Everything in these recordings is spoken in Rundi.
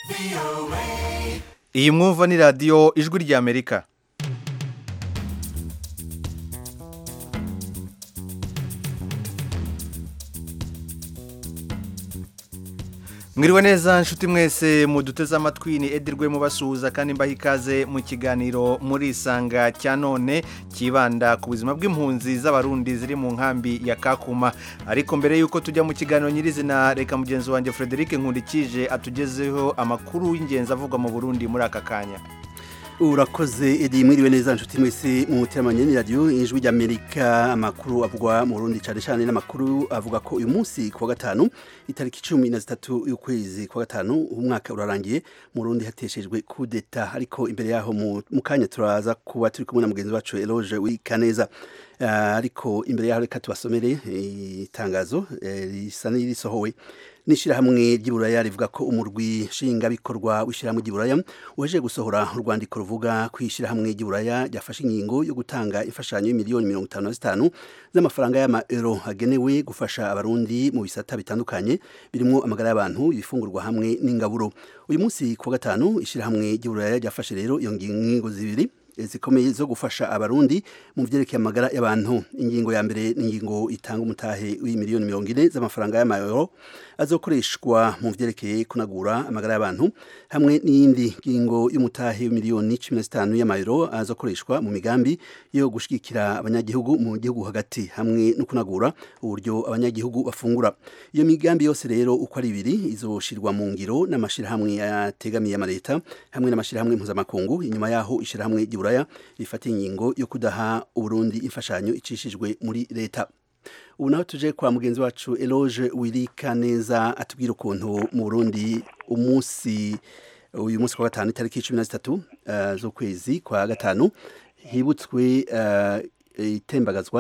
iyi mwumva ni radiyo ijwi ry'amerika mwiriwe neza nshuti mwese muduteze amatwi ni edirwe mubasuhuza kandi mbaha ikaze mu kiganiro muri isanga cya none kibanda ku buzima bw'impunzi z'abarundi ziri mu nkambi ya kakuma ariko mbere y'uko tujya mu kiganiro nyirizina reka mugenzi wanjye frederic nkundikije atugezeho amakuru y'ingenzi avugwa mu burundi muri aka kanya urakoze edi mwiriwe neza nshuti mwese mu muteramanye ni radiyo ijwi ry'amerika amakuru avugwa mu burundi cyane cyane n'amakuru avuga ko uyu munsi ku wa gatanu itariki cumi na zitatu y'ukwezi kwa gatanu umwaka urarangiye mu burundi hateshejwe kudeta ariko imbere yaho mu kanya turaza kuba turi kumwe na mugenzi wacu eloge wikaneza ariko imbere yaho reka tubasomere itangazo risa n'irisohowe n'ishyirahamwe ry'iburaya rivuga ko umurwi nshingabikorwa w'ishyirahamwe ry'iburaya waje gusohora urwandiko ruvuga ko ishyirahamwe ry'iburaya ryafashe ingingo yo gutanga imfashanyo y'imiliyoni mirongo itanu na zitanu z'amafaranga y'amaero agenewe gufasha abarundi mu bisata bitandukanye birimo amagara y'abantu ibifungurwa hamwe n'ingaburo uyu munsi ku wa gatanu ishyirahamwe ry'iburaya ryafashe rero iyo ngingo zibiri zikomeye zo gufasha abarundi mu byerekeye amagara y'abantu ingingo ya mbere ni ingingo itanga umutahe w'imiliyoni mirongo ine z'amafaranga y'amayero azokoreshwa mu byerekeye kunagura amagara y'abantu hamwe n'iyindi ngingo y'umutahe w'imiliyoni cumi na zitanu y'amayero azokoreshwa mu migambi yo gushyigikira abanyagihugu mu gihugu hagati hamwe no kunagura uburyo abanyagihugu bafungura iyo migambi yose rero uko ari ibiri izoshirwa mu ngiro n'amashyirahamwe ategamiye amaleta hamwe n'amashyirahamwe mpuzamakungu inyuma yaho ishyirahamwe ry'uburaya rifata ingingo yo kudaha uburundi imfashanyo icishijwe muri leta ubu naho tuje kwa mugenzi wacu eloge wirika neza atubwira ukuntu mu burundi umunsi uyu munsi kwa gatanu itariki cumi na zitatu uh, z'ukwezi kwa gatanu hibutswe uh, itembagazwa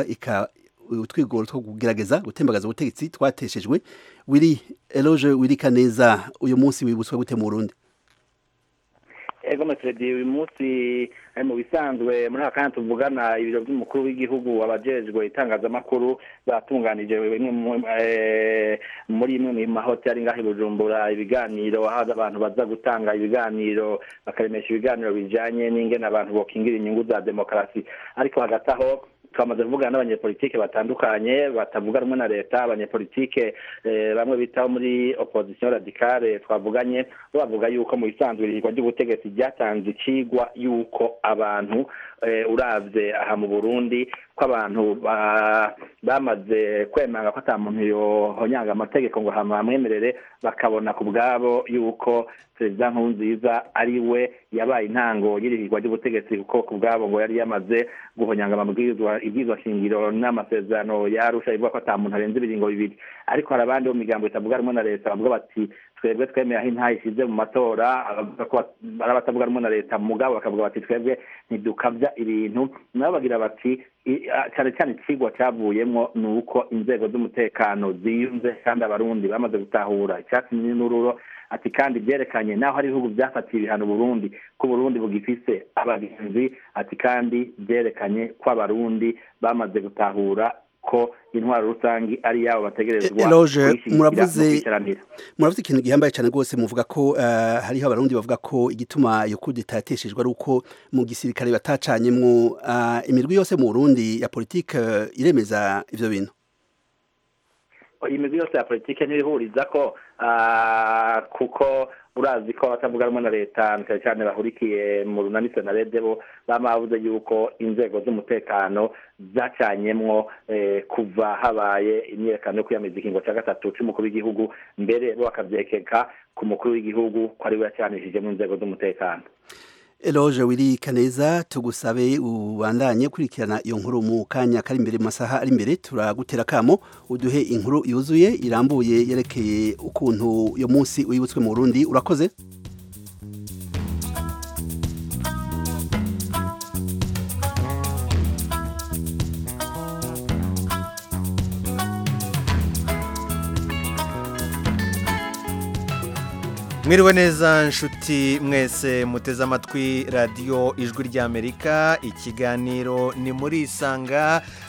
utwigoro two kugerageza gutembagaza ubutegetsi twateshejwe wiri eloge wirika neza uyu munsi wibutswe gute mu burundi ego mesedi uyu munsi mu bisanzwe muri aka kanya tuvugana ibiro by'umukuru w'igihugu abajejwe itangazamakuru batunganije muri imwe mu mahoteli ngaho i bujumbura ibiganiro aho abantu baza gutanga ibiganiro bakaremesha ibiganiro bijanye n'ingene abantu bokingira inyungu za demokarasi ariko hagati aho twamaze kuvugana n'abanyepolitike batandukanye batavuga rumwe na leta abanyepolitike bamwe bitaho muri opposition radicale twavuganye bo bavuga yuko mu bisanzwe irihirwa ry'ubutegetsi ryatanze ikigwa yuko abantu uravye aha mu burundi ko abantu bamaze kwemanga ko ata muntu yohonyanga amategeko ngo hamwemerere bakabona ku bwabo yuko perezida nkurunziza ari we yabaye intango y'irihirwa ry'ubutegetsi kuko ku bwabo ngo yari yamaze guhonyanga amabwirizwa ibwirizwa shingiro n'amasezerano yarusha ivuga ko ata muntu arenze ibiringo bibiri ariko hari abandi bo mu migambo itavuga rumwe na leta bavuga bati twebwe twemeye aho intaha ishize mu matora ari abatavuga rumwe na leta mugabo bakavuga bati twebwe ntidukabya ibintu nabo bagira bati cyane cyane ikigwa cyavuyemo ni uko inzego z'umutekano ziyunze kandi abarundi bamaze gutahura icyatsi n'ururo ati kandi byerekanye naho hari ibihugu byafatiye ibihano Burundi ko Burundi bugifise abagenzi ati kandi byerekanye ko abarundi bamaze gutahura ko intwaro rusangi ari yabo bategerezwa muravuze muravuze ikintu gihambaye cyane rwose muvuga ko uh, hariho abarundi bavuga ko igituma iyo kudeta yateshejwe ari uko mu gisirikare batacanyemwo uh, imirwi yose mu Burundi ya politike uh, iremeza ivyo bintu imigwi yose ya politike ntibihuriza ko kuko urazi ko abatavuga rumwe na leta cyane cyane bahurikiye mu runanise na redebo bama bavuze yuko inzego z'umutekano zacanyemwo kuva habaye imyiyerekano yo kwiyamiriza ikingo cya gatatu cy'umukuru w'igihugu mbere bo bakabyekeka ku mukuru w'igihugu ko ari we yacanishijemo inzego z'umutekano Eloge wiri kaneza tugusabe ubandanye kurikirana iyo nkuru mu kanya kari imbere mu masaha ari imbere turagutera kamo uduhe inkuru yuzuye irambuye yerekeye ukuntu uyo munsi wibutswe mu Burundi urakoze mwiriwe neza nshuti mwese muteze amatwi radiyo ijwi ry'amerika ikiganiro ni muri isanga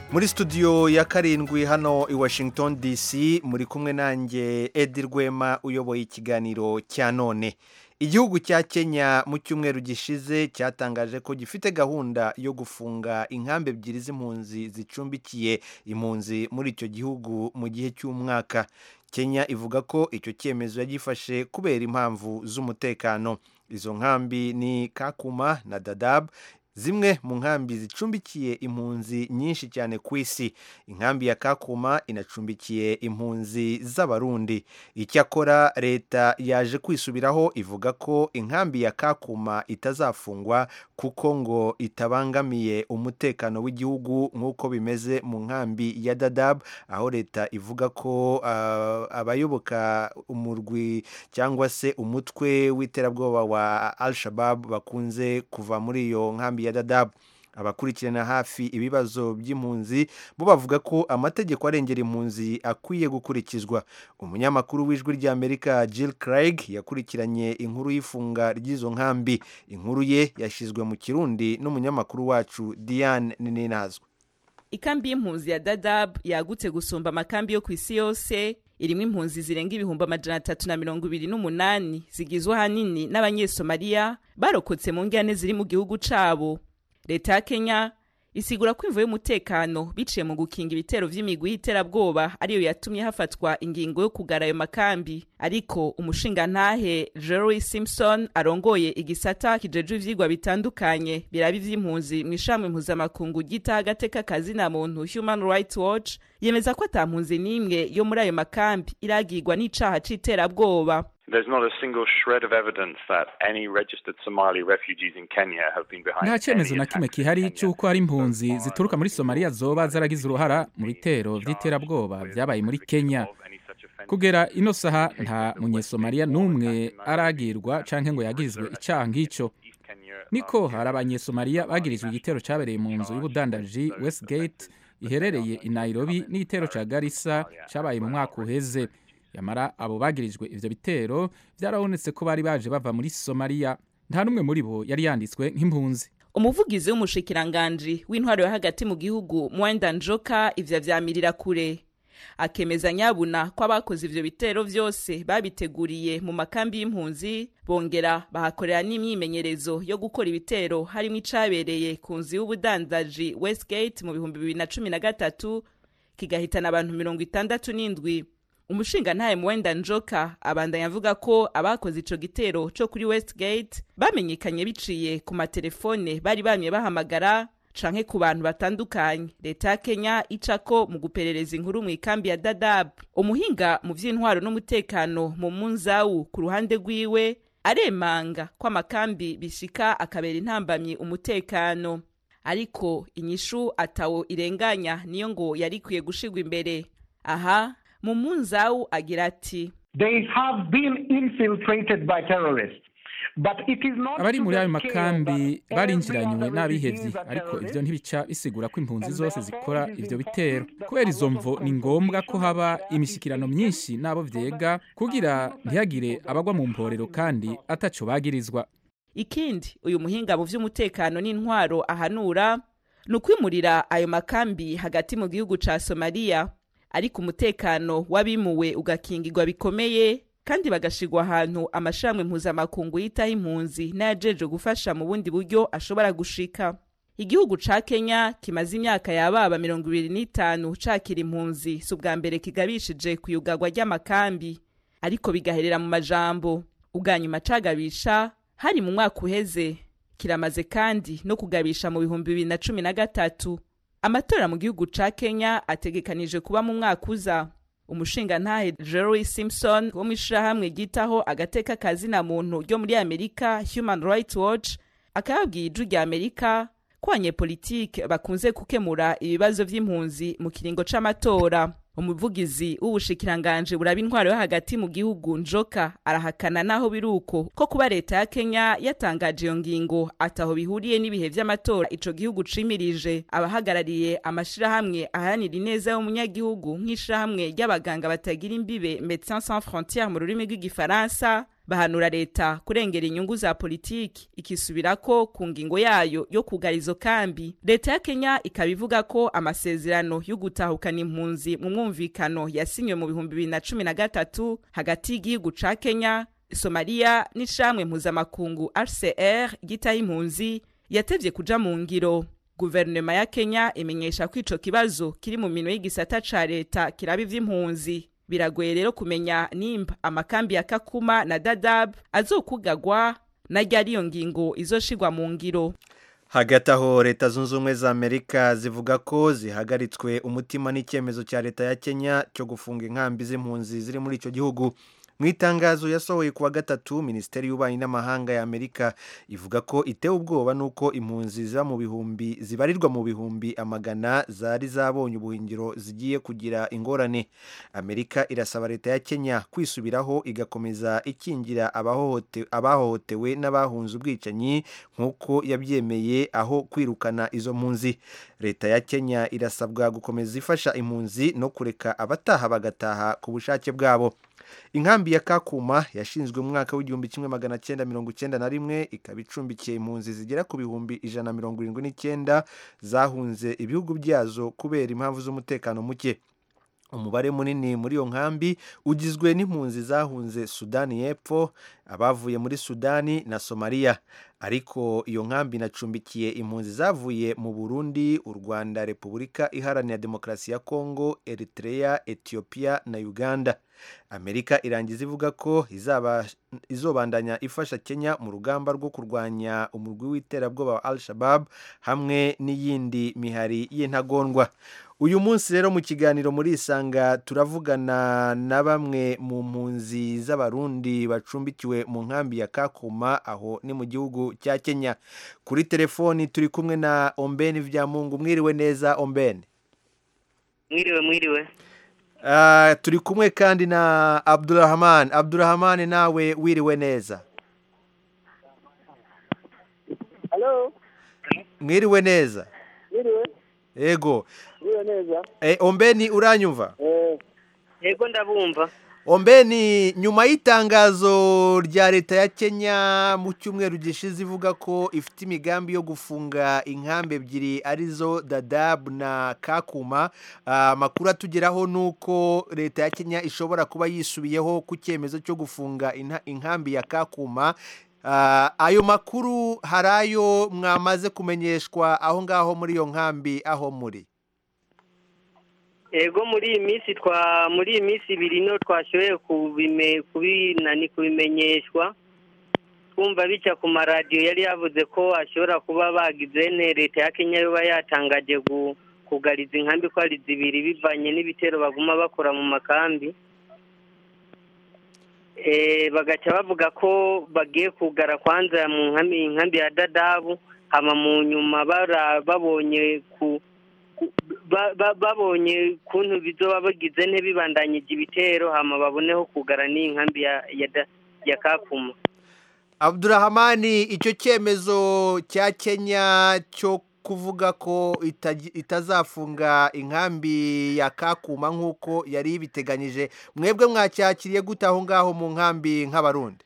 muri studio ya karindwi hano i washington dc muri kumwe nanjye edi rwema uyoboye ikiganiro cya none igihugu cya kenya mu cyumweru gishize cyatangaje ko gifite gahunda yo gufunga inkambi ebyiri z'impunzi zicumbikiye impunzi muri icyo gihugu mu gihe cy'umwaka kenya ivuga ko icyo cyemezo yagifashe kubera impamvu z'umutekano izo nkambi ni kakuma na dadab zimwe mu nkambi zicumbikiye impunzi nyinshi cyane ku isi inkambi ya kakuma inacumbikiye impunzi z'abarundi icyakora leta yaje kwisubiraho ivuga ko inkambi ya kakuma itazafungwa kuko ngo itabangamiye umutekano w'igihugu nk'uko bimeze mu nkambi ya dadab aho leta ivuga ko uh, abayoboka umurwi cyangwa se umutwe w'iterabwoba wa al shabab bakunze kuva muri iyo nkambi ya dadabu abakurikirana hafi ibibazo by'impunzi bo bavuga ko amategeko arengera impunzi akwiye gukurikizwa umunyamakuru w'ijwi ry'amerika Jill Craig yakurikiranye inkuru y'ifunga ry'izo nkambi inkuru ye yashyizwe mu kirundi n'umunyamakuru wacu Diane Ninazwe ikambi y'impunzi ya dadab yagutse gusumba amakambi yo ku isi yose irimo impunzi zirenga ibihumbi amajana atatu na mirongo ibiri n'umunani zigizwe ahanini n'abanyesomaliya barokotse mu njyane ziri mu gihugu cabo leta ya kenya isigura ko imvu y'umutekano biciye mu gukinga ibitero vy'imigwi y'iterabwoba ariyo yatumye hafatwa ingingo yo kugara ayo makambi ariko umushingantahe Jerry Simpson arongoye igisata kijejwe ivyigwa bitandukanye biraba ivy'impunzi mu ishami mpuzamakungu ryitaho agateka kazina muntu Human Rights Watch yemeza ko ata mpunzi n'imwe yo muri ayo makambi iragirwa n'icaha c'iterabwoba There's not a single shred of evidence that any registered Somali refugees in Kenya have been behind nta cyemezo any na kimwe attacks in gihari Kenya. cy'uko hari impunzi So far, zituruka muri somaliya zoba zaragize uruhara mu bitero by'iterabwoba byabaye muri kenya kugera ino saha nta munyesomaliya n'umwe aragirwa canke ngo yagirizwe icaha nk'ico niko hari abanyesomaliya bagirijwe igitero cyabereye mu nzu y'ubudandaji westgate iherereye i nairobi n'igitero ca garissa cyabaye mu mwaka uheze yamara abo bagirijwe ivyo bitero byarabonetse ko bari baje bava muri somaliya nta n'umwe muri bo yari yanditswe nk'impunzi umuvugizi w'umushikiranganji w'intwaro yo hagati mu gihugu mwenda njoka ivyo avyamirira kure akemeza nyabuna ko abakoze ivyo bitero vyose babiteguriye mu makambi y'impunzi bongera bahakorera n'imyimenyerezo yo gukora ibitero harimo icabereye ku nzu y'ubudandaji westgate mu bihumbi bibiri na cumi na gatatu kigahitana abantu mirongo itandatu n'indwi umushingantahe mwenda njoka abandanya avuga ko abakoze ico gitero co kuri westgate bamenyekanye biciye ku matelefone bari bamye bahamagara canke ku bantu batandukanye leta ya kenya icako mu guperereza inkuru mu ikambi ya dadab umuhinga mu vy'intwaro n'umutekano mu munzawu ku ruhande rwiwe aremanga ko amakambi bishika akabera intambamyi umutekano ariko inyishu atawo irenganya niyo ngo yari ikwiye gushirwa imbere aha mu munzawu agira ati They have been infiltrated by terrorists. But it is not abari to muri the ayo scale makambi that barinjiranywe every other n'abihevyi regime are ariko ivyo terrorists. ntibica bisigura ko impunzi And zose therefore zikora it is ivyo important bitero that kubera a izo lot of mvo ni ngombwa ko consultation haba and imishyikirano clarification myinshi n'abo so that vyega kugira ntihagire abagwa mu mporero kandi ataco bagirizwa ikindi uyu muhinga mu vy'umutekano n'intwaro ahanura ni ukwimurira ayo makambi hagati mu gihugu ca somaliya ariko umutekano w'abimuwe ugakingirwa bikomeye kandi bagashirwa ahantu amashirahamwe mpuzamakungu yitaho impunzi n'ayajejwe gufasha mu bundi buryo ashobora gushika igihugu ca kenya kimaze imyaka yababa mirongo ibiri n'itanu cakira impunzi si ubwa mbere kigabishije ku yugarwa ry'amakambi ariko bigaherera mu majambo ubwa nyuma cagabisha hari mu mwaka uheze kiramaze kandi no kugabisha mu bihumbi bibiri na cumi na gatatu amatora mu gihugu ca kenya ategekanije kuba mu mwaka uza umushingantahe jerry simpson wo mu ishirahamwe ryitaho agateka kazina muntu ryo muri amerika human rights watch akababwiye ijwi rya amerika ko abanyepolitike bakunze gukemura ibibazo vy'impunzi mu kiringo c'amatora umuvugizi w'ubushikiranganje buraba intwaro yo hagati mu gihugu njoka arahakana naho biri uko ko kuba leta ya kenya yatangaje iyo ngingo ataho bihuriye n'ibihe vy'amatora ico gihugu cimirije abahagarariye amashirahamwe aharanira ineza y'umunyagihugu nk'ishirahamwe ry'abaganga batagira imbibe Médecins Sans Frontières mu rurimi rw'igifaransa bahanura leta kurengera inyungu za politiki ikisubirako ku ngingo yayo yo kugara izo kambi leta ya kenya ikaba ivuga ko amasezerano yo gutahukana impunzi mu mwumvikano yasinywe mu bihumbi bibiri na cumi na gatatu hagati y'igihugu ca kenya somaliya n'ishamwe mpuzamakungu hcr ryitaho impunzi yatevye kuja mu ngiro guverinoma ya kenya imenyesha ko ico kibazo kiri mu minwe y'igisata ca leta kiraba ivy'impunzi biragoye rero kumenya nimba amakambi ya kakuma na dadab azokugagwa na ryari iyo ngingo izoshigwa mu ngiro hagati aho leta zunze ubumwe za amerika zivuga ko zihagaritswe umutima n'icyemezo cya leta ya kenya cyo gufunga inkambi z'impunzi ziri muri icyo gihugu mu itangazo yasohoye kuwa gatatu minisiteri y'ububanyi n'amahanga ya amerika ivuga ko itewe ubwoba n'uko impunzi ziba mu bihumbi zibarirwa mu bihumbi amagana zari zabonye ubuhingiro zigiye kugira ingorane amerika irasaba leta ya kenya kwisubiraho igakomeza ikingira abahohote- abahohotewe n'abahunze ubwicanyi nk'uko yabyemeye aho kwirukana izo mpunzi leta ya kenya irasabwa gukomeza ifasha impunzi no kureka abataha bagataha ku bushake bwabo inkambi ya kakuma yashinzwe mu mwaka w'igihumbi kimwe magana cyenda mirongo icyenda na rimwe ikaba icumbikiye impunzi zigera ku bihumbi ijana na mirongo irindwi n'icyenda zahunze ibihugu byazo kubera impamvu z'umutekano muke umubare munini muri iyo nkambi ugizwe n'impunzi zahunze sudani y'epfo abavuye muri sudani na somaliya ariko iyo nkambi inacumbikiye impunzi zavuye mu burundi u rwanda repubulika iharanira demokarasi ya kongo eritrea etiyopiya na uganda amerika irangiza ivuga ko izaba izobandanya ifasha kenya mu rugamba rwo kurwanya umurwi w'iterabwoba wa al shabab hamwe n'iyindi mihari y'intagondwa uyu munsi rero mu kiganiro muri isanga turavugana na bamwe mu mpunzi z'abarundi bacumbikiwe mu nkambi ya kakuma aho ni mu gihugu cya kenya kuri telefoni turi kumwe na ombeni vyamungu mwiriwe neza ombeni mwiriwe mwiriwe Ah, turi kumwe kandi na abdurahman abdurahman nawe wiriwe neza halo mwiriwe neza mwiriwe ego mwiriwe neza e, ombeni uranyumva eh yego ndabumva ombeni nyuma y'itangazo rya leta ya kenya mu cyumweru gishize ivuga ko ifite imigambi yo gufunga inkambi ebyiri arizo dadabu na kakuma ah, amakuru atugeraho ni uko leta ya kenya ishobora kuba yisubiyeho ku cyemezo cyo gufunga inha- inkambi ya kakuma Ah, ayo makuru hari ayo mwamaze kumenyeshwa aho ngaho muri iyo nkambi aho muri yego muri iyi minsi twa muri iyi minsi ibiri no twashoboye kubime kubinani kubimenyeshwa twumva bica ku maradiyo yari yavuze ko ashobora kuba bagize ne leta ya kenya yoba yatangaje gu- kugariza inkambi ko ari zibiri bivanye n'ibitero baguma bakora mu makambi Eh, bagaca bavuga ko bagiye kugara kwanza mu nkambi inkambi ya dadabu hama mu nyuma bara- babonye ku ku- ba- ba- babonye kuntu bizoba bagize ntibibandanyije ibitero hama baboneho kugara n'iyi nkambi ya ya, da- ya kakuma abdurahamani icyo cyemezo cya kenya cyo kuvuga ko itagi- itazafunga inkambi ya kakuma nk'uko yari ibiteganyije mwebwe mwacyakiriye gute aho ngaho mu nkambi nk'abarundi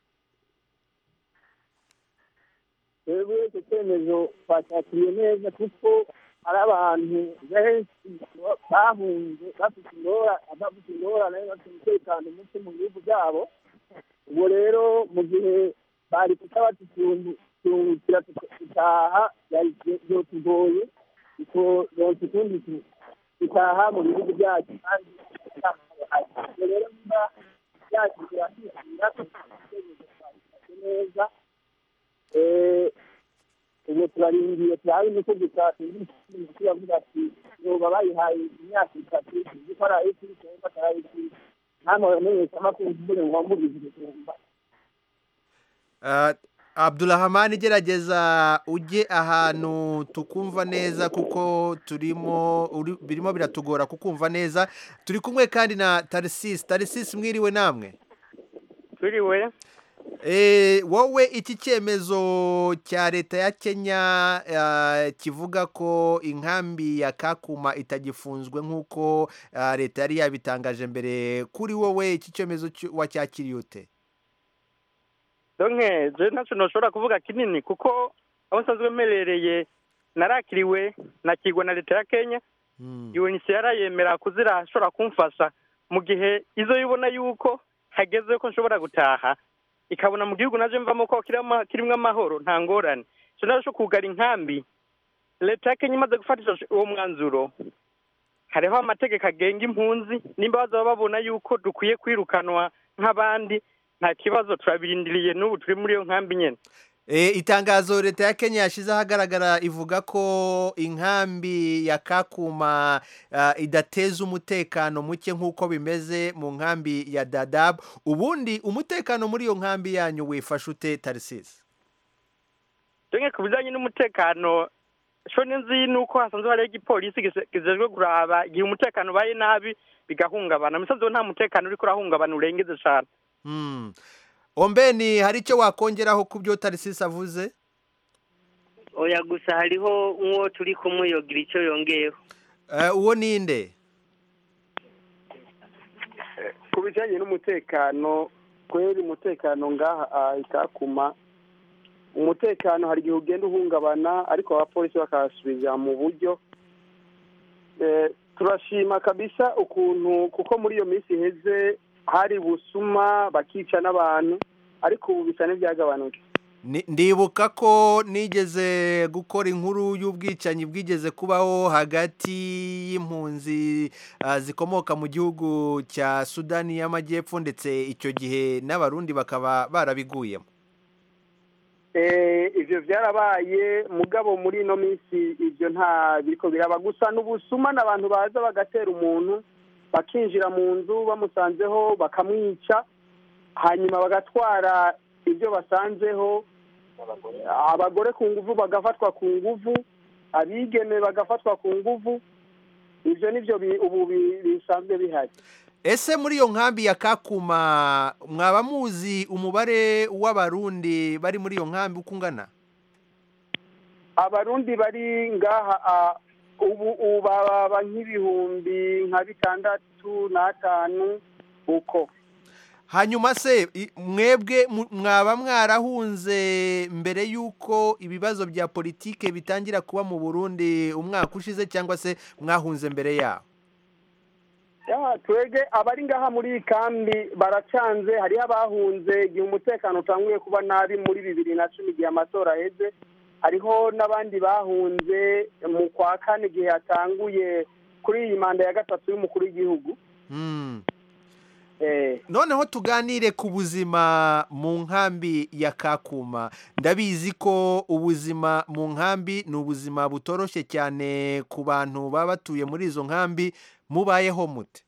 twebwe icyo cyemezo twacyakiriye neza kuko hari abantu benshi bahunze bafite ingora bafite ingorane bafite umutekano muke mu bihugu byabo ubwo rero mu gihe bari kuba batutungukira gutaha byotugoye kuko yose ukundi tu- dutaha mu bihugu byacu kandi ubwo rero niba byakira kwishyura twafashe neza Eh, ubu turarindiye turabe niko gusa tuzi yavuga ati yoba bayihaye imyaka itatu tuzi ko ari ay'ikiri cyangwa atari ay'ikiri namwe bamenyesha amakuru mbere ngo wamubizire kumva Ah, abdurahamani gerageza ujye ahantu tukumva neza kuko turimo uri- birimo biratugora kukumva neza turi kumwe kandi na tarisisi tarisisi mwiriwe namwe turiwe Eh, wowe iki cyemezo cya leta ya kenya ah, kivuga ko inkambi ya kakuma itagifunzwe nk'uko ah, leta yari yabitangaje mbere kuri wowe iki cyemezo cyo- wacyakiriye ute donke je ntacyo ntushobora kuvuga kinini kuko aho nsanzwe mperereye narakiriwe nakirwa na leta ya kenya UNHCR yemera kuzirashobora kumfasha mu gihe izo yibona yuko hageze ko nshobora gutaha ikabona mu gihugu naje mvamo ko kirimo kirimo amahoro nta ngorane cyo naje kugara inkambi leta ya Kenya imaze gufatisha uwo mwanzuro hariho amategeko agenga impunzi nimba bazaba babona yuko dukwiye kwirukanwa nk'abandi nta kibazo turabirindiriye n'ubu turi muri iyo nkambi nyine E, itangazo leta ya Kenya yashize ahagaragara ivuga ko inkambi ya Kakuma uh, idateza umutekano muke nk'uko bimeze mu nkambi ya Dadaab ubundi umutekano muri iyo nkambi yanyu wifashe ute Tarsis Denge ku bijyanye n'umutekano sho nzi nuko hasanzwe hariho igipolisi gise- kijejwe kuraba igihe umutekano ubaye nabi bigahungabana musanzwe nta mutekano uriko urahungabana urengeze cane hmm. Ombeni hari icyo wakongeraho ku byo Tarsis avuze oya gusa hariho nk'uwo turi kumwe yogira icyo yongeyeho uh, uwo ninde ku bijyanye n'umutekano kweri umutekano ngaha ah, ikakuma umutekano hari igihe ugenda uhungabana ariko abapolisi bakasubiza mu buryo Eh, turashima kabisa ukuntu kuko muri iyo minsi iheze hari busuma bakica n'abantu ariko ubu bisa n'ibyagabanutse Ni- ndibuka ko nigeze gukora inkuru y'ubwicanyi bwigeze kubaho hagati y'impunzi ah, zikomoka mu gihugu cya sudani y'amajyepfo ndetse icyo gihe n'abarundi bakaba barabiguyemo Eh, ivyo vyarabaye mugabo muri ino minsi ivyo nta biriko biraba gusa n'ubusuma n'abantu baza bagatera umuntu bakinjira mu nzu bamusanzeho bakamwica hanyuma bagatwara ibyo basanzeho abagore ku nguvu bagafatwa ku nguvu abigeme bagafatwa ku nguvu ivyo nivyo bi- ubu bi- bisanzwe bihari ese muri iyo nkambi ya kakuma mwaba muzi umubare w'abarundi bari muri iyo nkambi uko ungana abarundi bari ngaha ah, ubu ubu baba nk'ibihumbi nka bitandatu n'atanu uko hanyuma se i- mwebwe mu- mwaba mwarahunze mbere y'uko ibibazo bya politike bitangira kuba mu burundi umwaka ushize cyangwa se mwahunze mbere yaho ya twege abari ngaha muri iyi kambi baracanze hariho abahunze igihe umutekano utanguye kuba nabi muri bibiri na cumi igihe amatora aheze hariho n'abandi bahunze mu kwa kane igihe yatanguye kuri iyi manda ya gatatu y'umukuru w'igihugu Hmm. eh, noneho tuganire ku buzima mu nkambi ya kakuma ndabizi ko ubuzima mu nkambi ni ubuzima butoroshye cyane ku bantu baba batuye muri izo nkambi mubayeho mute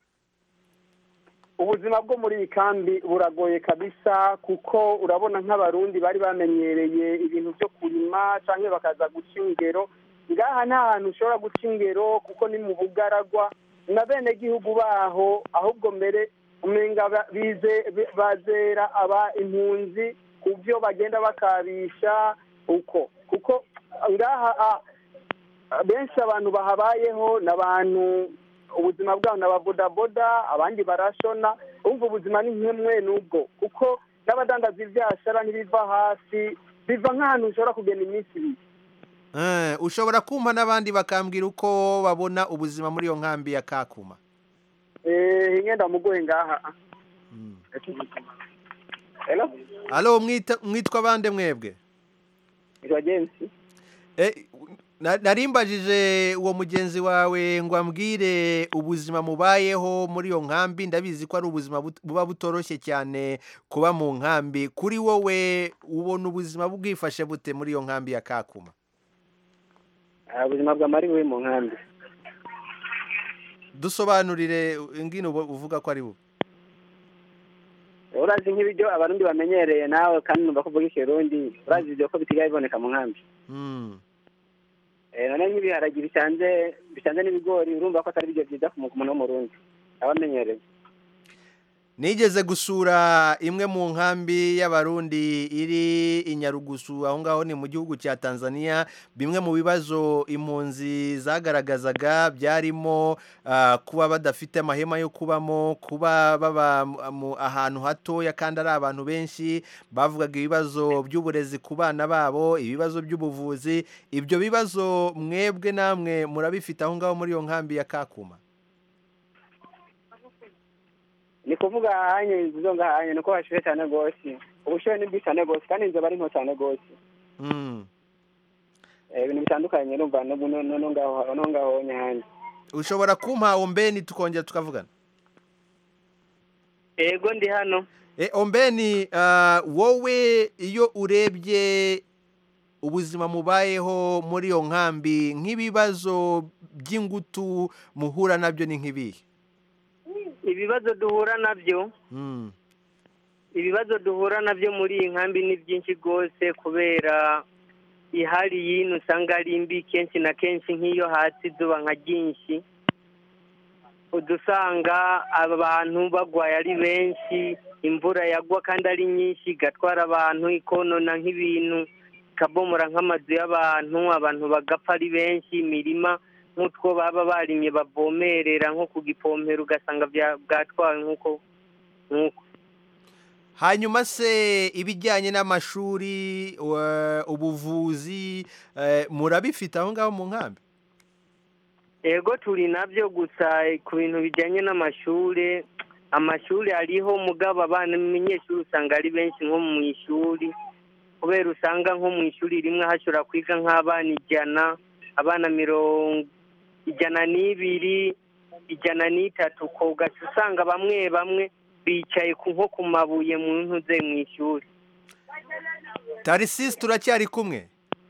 ubuzima bwo muri iyi kambi buragoye kabisa kuko urabona nk'abarundi bari bamenyereye ibintu byo kurima cyangwa bakaza guca ingero ngaha nta hantu ushobora guca ingero kuko ni mu bugaragwa na bene gihugu baho ahubwo mbere umenga ba- bize bi- bazera aba impunzi ku byo bagenda bakabisha uko kuko ngaha ah, benshi abantu bahabayeho ni abantu ubuzima bwabo ni ababodaboda abandi barashona umva ubuzima ni nk'imwe n'ubwo kuko n'abadandaza ibyashara ntibiva hasi biva nk'ahantu ushobora kugenda iminsi ibiri Eh, ushobora kumpa n'abandi bakambwira uko babona ubuzima muri iyo nkambi ya kakuma Eh, ingenda mugoye ngaha Hello? alo mwita- mwitwa bande mwebwe Nitwa James. Eh, na- narimbajije uwo mugenzi wawe ngo ambwire ubuzima mubayeho muri iyo nkambi ndabizi ko ari ubuzima but- buba butoroshye cyane kuba mu nkambi kuri wowe ubona ubuzima bwifashe bute muri iyo nkambi ya kakuma Ah, ubuzima bwa mari buri mu nkambi dusobanurire ingino ubu- uvuga ko ari bube urazi nk'ibiryo abarundi bamenyereye nawe kandi numva ko uvuga ikirundi urazi ibyo ko bisigaye biboneka mu nkambi Hmm. Eh, none nk'ibiharagi bisanze bisanze n'ibigori urumva ko atari ibiryo byiza ku muntu w'umurundi aba amenyereye nigeze gusura imwe mu nkambi y'abarundi iri i nyarugusu aho ngaho ni mu gihugu cya tanzania bimwe mu bibazo impunzi zagaragazaga byarimo ah, kuba badafite amahema yo kubamo kuba baba mu- ahantu hatoya kandi ari abantu benshi bavugaga ibibazo by'uburezi ku bana babo ibibazo by'ubuvuzi ibyo bibazo mwebwe namwe murabifite aho ngaho muri iyo nkambi ya kakuma ni kuvuga hanye izo ngahanye nuko hashuhe cyane rwose ubushuhe ni bwinshi cyane rwose kandi inzoba ari nto cyane rwose Mm. Eh, ibintu bitandukanye numva no no- no- no ngaho no ngaho nyange ushobora kumpa ombeni tukongera tukavugana ego ndi hano e, ombeni ah, wowe iyo urebye ubuzima mubayeho muri iyo nkambi nk'ibibazo by'ingutu muhura nabyo ni nk'ibihe ibibazo duhura nabyo Mm. ibibazo duhura nabyo muri iyi nkambi ni byinshi rwose kubera ihari y'ino usanga ari mbi kenshi na kenshi nk'iyo hasi izuba nka ryinshi udusanga abantu bagwaye ari benshi imvura yagwa kandi ari nyinshi igatwara abantu ikonona nk'ibintu ikabomora nk'amazu y'abantu abantu bagapfa ari benshi imirima nk'utwo baba barimye bavomerera nko ku gipompero ugasanga bya- bwatwawe nk'uko nk'uko hanyuma se ibijyanye n'amashuri wa- ubuvuzi eh, murabifite aho ngaho mu nkambi ego turi nabyo gusa ku bintu bijyanye n'amashuri amashuri ariho mugabo abana umunyeshuri usanga ari benshi nko mu ishuri kubera usanga nko mu ishuri rimwe hashobora kwiga nk'abana ijana abana mirongo ijana n'ibiri ijana n'itatu ko ugaca usanga bamwe bamwe bicaye ku nko ku mabuye mu ntuze mu ishuri tarisisi turacyari kumwe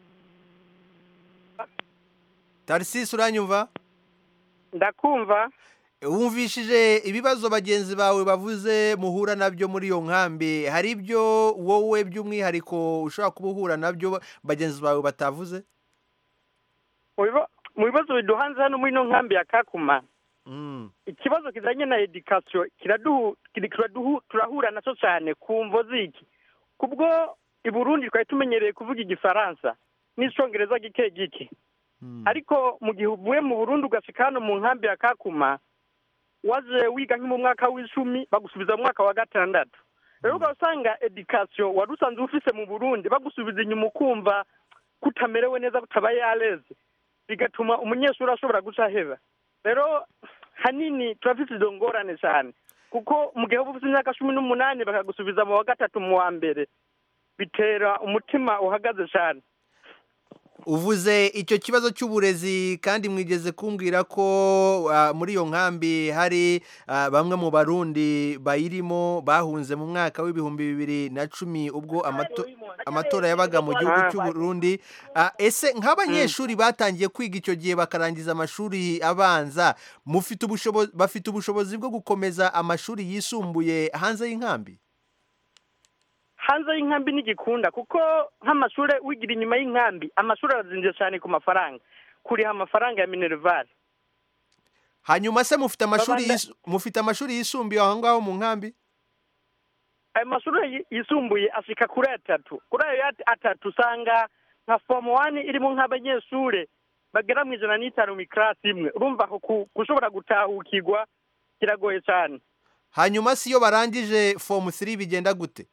tarisisi uranyumva ndakumva wumvishije ibibazo bagenzi bawe bavuze muhura nabyo muri iyo nkambi hari ibyo wowe by'umwihariko ushobora kuba uhura nabyo bagenzi bawe batavuze mu biba- mu bibazo biduhanze hano muri ino nkambi ya kakuma Mm. ikibazo kijanye na edikasiyo kiraduhu kiri- kiraduhu turahura naco cyane ku mvo ziki kubwo i burundi twari tumenyereye kuvuga igifaransa n'icongereza gike gike ariko mu gihe uvuye mu burundi ugashika hano mu nkambi ya kakuma waje wiga nko mu mwaka w'icumi bagusubiza mu mwaka wa gatandatu rero ukaba usanga edikasiyo wari usanzwe ufise mu burundi bagusubiza inyuma ukumva kutamerewe neza kutabaye yareze bigatuma umunyeshuri ashobora guca aheba rero hanini turafite izo ngorane cyane kuko mu gihe uba ufite imyaka cumi n'umunani bakagusubiza mu wa gatatu mu wa mbere bitera umutima uhagaze cyane uvuze icyo kibazo cy'uburezi kandi mwigeze kumbwira ko ah, muri iyo nkambi hari ah, bamwe mu barundi bayirimo bahunze mu mwaka w'ibihumbi bibiri na cumi ubwo amato- amatora yabaga mu gihugu Ah. cy'u Burundi Ah, ese nk'abanyeshuri batangiye kwiga icyo gihe bakarangiza amashuri abanza mufite ubushobozi bafite ubushobozi bwo gukomeza amashuri yisumbuye hanze y'inkambi hanze y'inkambi ntigikunda kuko nk'amashuri wigira inyuma y'inkambi amashuri arazinze cyane ku mafaranga kuriha amafaranga ya minerivare hanyuma se mufite amashuri Babanda- yisu- mufite amashuri yisumbuye aho ngaho mu nkambi ayo mashuri yi- yisumbuye ashika kuri atatu kuri ayo yat- atatu usanga nka fomu wani irimo nk'abanyeshure bagera mu ijana n'itanu mu ikirasi imwe urumva aho ku- gushobora gutahukirwa kiragoye cyane hanyuma si iyo barangije fomu 3 bigenda gute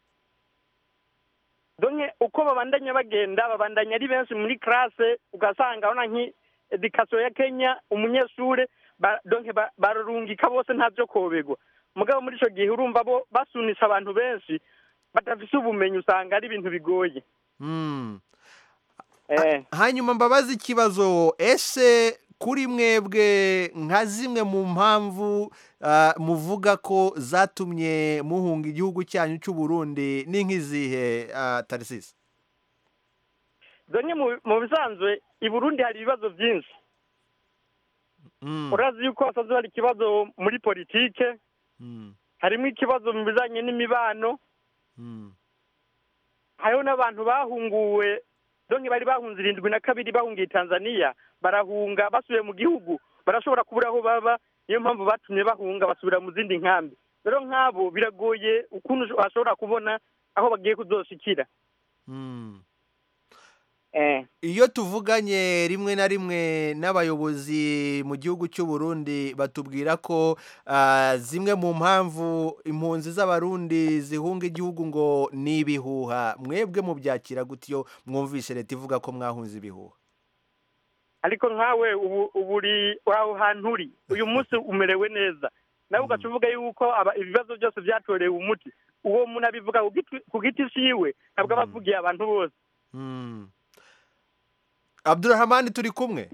donke uko babandanya bagenda babandanya ari benshi muri classe ugasanga urabona nk'edikasiyo ya kenya umunyeshure ba- donke ba- bararungika bose nta byo koberwa mugabo muri ico gihe urumva bo basunisha abantu benshi badafise ubumenyi usanga ari ibintu bigoye Hmm. eh. hanyuma mbabaza ikibazo ese kuri mwebwe nka zimwe mu mpamvu ah, muvuga ko zatumye muhunga igihugu cyanyu cy'u Burundi ni nk'izihe ah, tarisisi donke mu- mu bisanzwe i burundi hari ibibazo byinshi Mm, urazi yuko hasanzwe hari ikibazo muri politike mm, harimo ikibazo mu bijanye n'imibano mm. hariho n'abantu bahunguwe donke bari bahunze irindwi na kabiri bahungiye tanzania barahunga basubiye mu gihugu barashobora kubura aho baba niyo mpamvu batumye bahunga basubira mu zindi nkambi rero nk'abo biragoye ukuntu ashobora kubona aho bagiye kuzoshikira iyo tuvuganye rimwe na rimwe n'abayobozi mu gihugu cy'u Burundi batubwira ko ah, zimwe mu mpamvu impunzi z'abarundi zihunga igihugu ngo ni ibihuha mwebwe mubyakira gutyo mwumvishe leta ivuga ko mwahunze ibihuha ariko nkawe ubu ubu uri aho hantu uri uyu munsi umerewe neza nawe ugaca uvuga yuko aba- ibibazo byose byatorewe umuti uwo muntu abivuga ku giti- ku giti ciwe ntabwo aba avugiye abantu bose Mm. Abdurrahman turi kumwe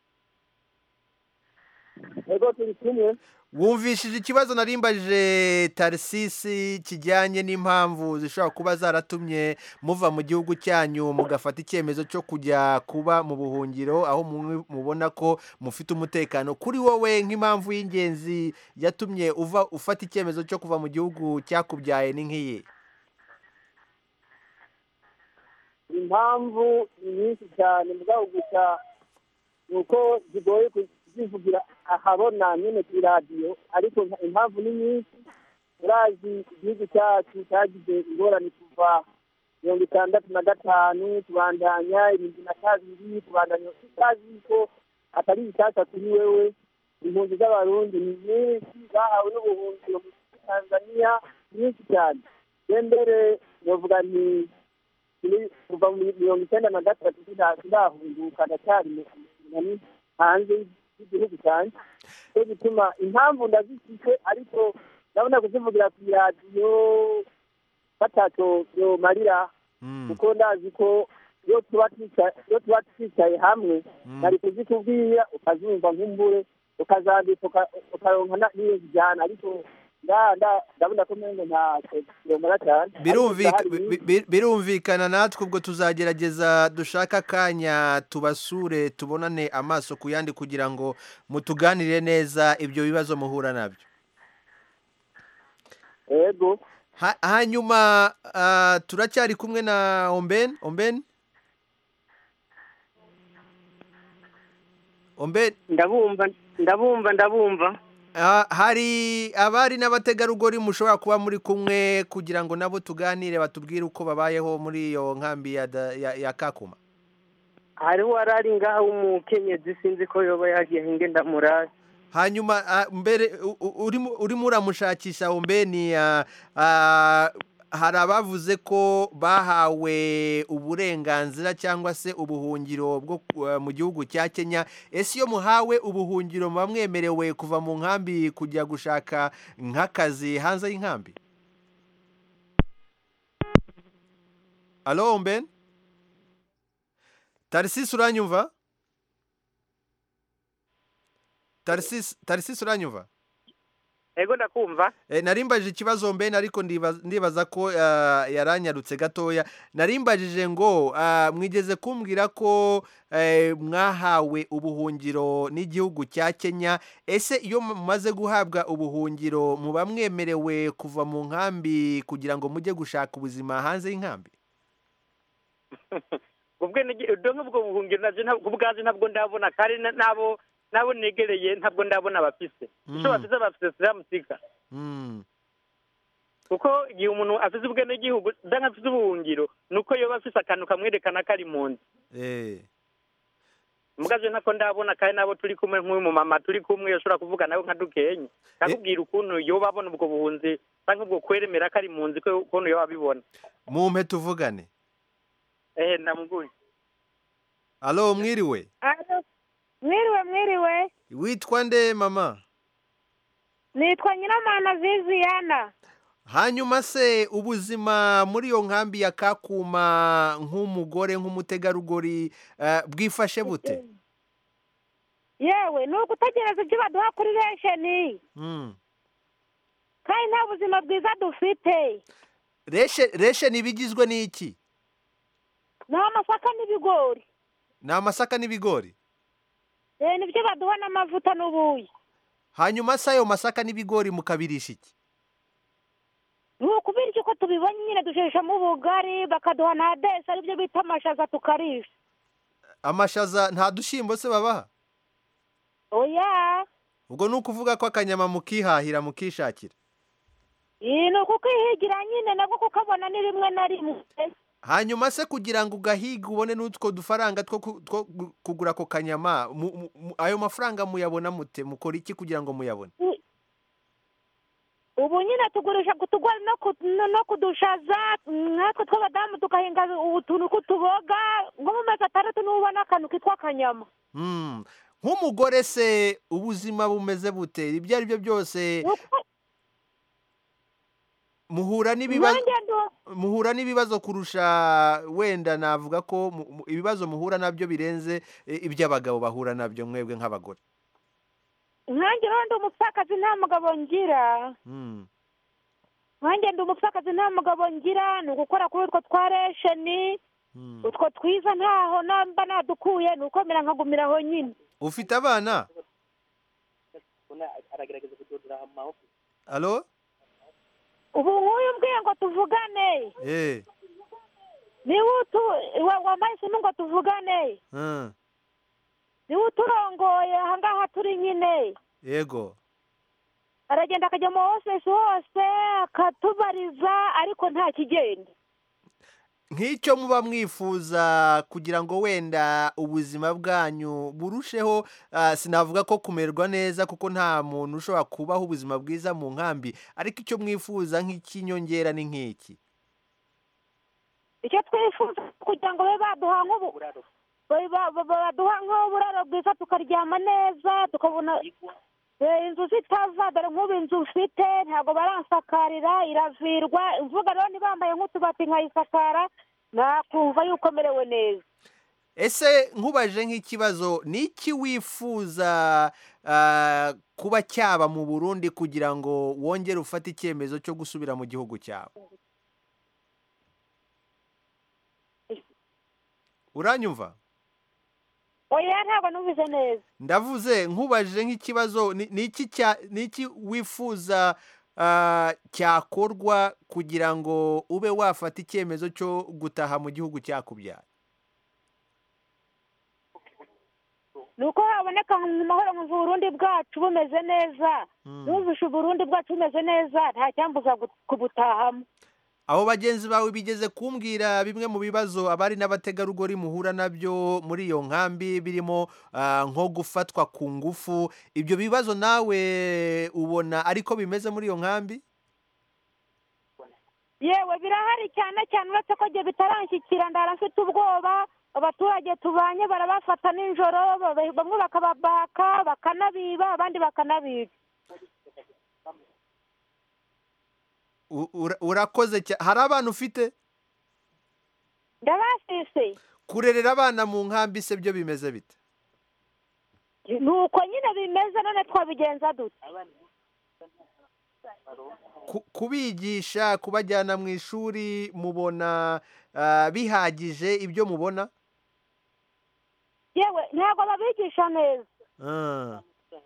ego turi kumwe wumvishije ikibazo narimbajije tarisisi kijyanye n'impamvu zishobora kuba zaratumye muva mu gihugu cyanyu mugafata icyemezo cyo kujya kuba mu buhungiro aho mumwe mubona ko mufite umutekano kuri wowe nk'impamvu y'ingenzi yatumye uva ufata icyemezo cyo kuva mu gihugu cyakubyaye ni nk'iyi impamvu ni nyinshi cyane mugabo gusa ni uko zigoye kuzivugira ahabona nyine ku iradiyo ariko nka- impamvu ni nyinshi urazi igihugu cyacu cyagize ingorane kuva mirongo itandatu na gatanu tubandanya irindwi na kabiri tubandanya tutazi ko atari bishyashya kuri wewe impunzi z'abarundi ni nyinshi bahawe n'ubuhungiro muri tanzania nyinshi cyane je mbere novuga nti turi kuva mu mirongo icyenda na gatatu turahunguka ndacyari mu nani hanze y'igihugu cyanjye cyo gituma impamvu ndazifite ariko ndabona kuzivugira ku iradiyo bataco yomarira kuko ndazi ko iyo tuba twicaye iyo tuba twicaye hamwe nari kuzikubwira ukazumva nk'umbure ukazandika uka- ukaronka na- n'iyo zijyana ariko nda- nda- ndabona ko mengo ntacyo yomara cyane Birumvika- Ariko ndahari bi- bi- birumvikana natwe ubwo tuzagerageza dushake akanya tubasure tubonane amaso ku yandi kugira ngo mutuganire neza ibyo bibazo muhura nabyo yego Ha- hanyuma ah, turacyari kumwe na omben omben omben ndabumva ndabumva ndabumva Ah, hari abari n'abategarugori mushobora kuba muri kumwe kugira ngo nabo tuganire batubwire uko babayeho muri iyo nkambi ya, da- ya, ya kakuma hariho warari ngaha w'umukenyezi sinzi ko yoba yagiye hinge ndamurazi hanyuma ah, mbere u- u- urimo urimo uramushakisha ombeni ah, ah, hari abavuze ko bahawe uburenganzira cyangwa se ubuhungiro bwo ku- ah, mu gihugu cya kenya ese iyo muhawe ubuhungiro muba mwemerewe kuva mu nkambi kujya gushaka nk'akazi hanze y'inkambi alo ombeni tarisisi uranyumva tarisisi tarisisi uranyumva ego ndakumva Eh, narimbajije ikibazo mbene ariko ndibaza- ndibaza ko ah, yaranyarutse gatoya narimbajije ngo ah, mwigeze kumbwira ko eh, mwahawe ubuhungiro n'igihugu cya kenya ese iyo mumaze guhabwa ubuhungiro muba mwemerewe kuva mu nkambi kugira ngo mujye gushaka ubuzima hanze y'inkambi ubwo donke ubwo buhungiro navyo nta- ku bwaje ntabwo ndabona kandi na- nabo nabo negereye ntabwo ndabona bafise icyo bafise bafise siramusika Mm. kuko igihe umuntu afise ubwenegihugu danke afise ubuhungiro ni uko yoba afise akantu kamwerekana ko ari mu nzu Eh. mugaje ntako ndabona kandi nabo turi kumwe nk'uyu mumama turi kumwe yoshobora kuvuga nawe nka dukenye kakubwira ukuntu yoba abona ubwo buhunzi canke ubwo kweremera ko ari mu nzu ko- ukuntu yoba abibona mumpe tuvugane ehe ndamuguye alo mwiriwe Alo, mwiriwe mwiriwe witwa nde mama nitwa nyiramana viviyana hanyuma se ubuzima muri iyo nkambi ya kakuma nk'umugore nk'umutegarugori eh, bwifashe bute yewe ni ugutegereza ibyo baduha kuri resheni Mm. kandi nta buzima bwiza dufite reshe reshe ntibigizwe n'iki ni amasaka n'ibigori ni amasaka n'ibigori Eh, nibyo baduha n'amavuta n'ubuyi hanyuma se ayo masaka n'ibigori mukabirisha iki ni ukubirya uko tubibonye nyine dusheshamo ubugari bakaduha na desi aribyo bita amashaza tukarisha amashaza nta dushyimbo se babaha oya ubwo ni ukuvuga ko akanyama mukihahira mukishakira Iyi ni ukukwihigira nyine nabwo kukabona ni rimwe na rimwe hanyuma se kugira ngo ugahiga ubone n'utwo dufaranga two ku- two gu- kugura ako kanyama mu- mu- mu- ayo mafaranga muyabona mute mukora iki kugira ngo muyabone ubu nyine tugurisha kutugwa no ku- no no kudushaza natwe tw'abadamu tugahinga utuntu tw'utuboga nko mu mezi atandatu niba ubona akantu kitwa akanyama Mm. nk'umugore se ubuzima bumeze bute ibyo ari byo byose muhura n'ibibazo nanjye ndu- muhura n'ibibazo kurusha wenda navuga ko mu- mu- ibibazo muhura nabyo birenze eh, iby'abagabo bahura nabyo mwebwe nk'abagore nkanjye rero ndi umupfakazi nta mugabo ngira Mm. nkanjye ndi umupfakazi nta mugabo ngira ni ugukora kuri utwo twa resheni utwo twiza ntaho namba nadukuye ni ukomera nkagumira aho nyine ufite abana aragerageza kudodora mu maboko alo ubu nk'uyu mbwiye ngo tuvugane eh niba utu wa- wambaye isimu ngo tuvugane mm. niba uturongoye ahangaha turi nyine yego aragenda akajya mu hosesi hose akatubariza ariko nta kigenda nk'icyo muba mwifuza kugira ngo wenda ubuzima bwanyu burusheho ah, sinavuga ko kumererwa neza kuko nta muntu ushobora kubaho ubuzima bwiza mu nkambi ariko icyo mwifuza nk'ikinyongera ni nk'iki icyo twifuza kugira ngo babe baduha nk'ubu babe ba- ba- baduha nk'uburaro bwiza tukaryama neza tukabona eh, inzu zitava dore nk'ubu inzu ufite ntabwo baransakarira iravirwa imvuga rero ntibambaye nk'utubati nkayisakara nakumva yuko merewe neza ese nkubaje nk'ikibazo ni iki wifuza ah, kuba cyaba mu burundi kugira ngo wongere ufate icyemezo cyo gusubira mu gihugu cyawe uranyumva oya ntabwo numvise neza ndavuze nkubaje nk'ikibazo ni ni iki cya- ni iki wifuza ah, cyakorwa kugira ngo ube wafata icyemezo cyo gutaha mu gihugu cyakubyaye ni uko haboneka mu mahoro mu burundi bwacu bumeze neza numvishe uburundi bwacu bumeze neza nta cyambuza gu- kubutahamo abo bagenzi bawe bigeze kumbwira bimwe mu bibazo abari n'abategarugori muhura nabyo muri iyo nkambi birimo ah, nko gufatwa ku ngufu ibyo bibazo nawe ubona ariko bimeze muri iyo nkambi yewe birahari cyane cyane uretse ko igihe bitaranshyikira ndara mfite ubwoba abaturage tubanye barabafata nijoro ba- bamwe bakababaka bakanabiba abandi bakanabica U- ura- urakoze cyane hari abana ufite ndabasise kurerera abana mu nkambi se byo bimeze bite ni uko nyine bimeze none twabigenza dute Ku- kubigisha kubajyana mu ishuri mubona ah, bihagije ibyo mubona yewe ntabwo babigisha neza Ah.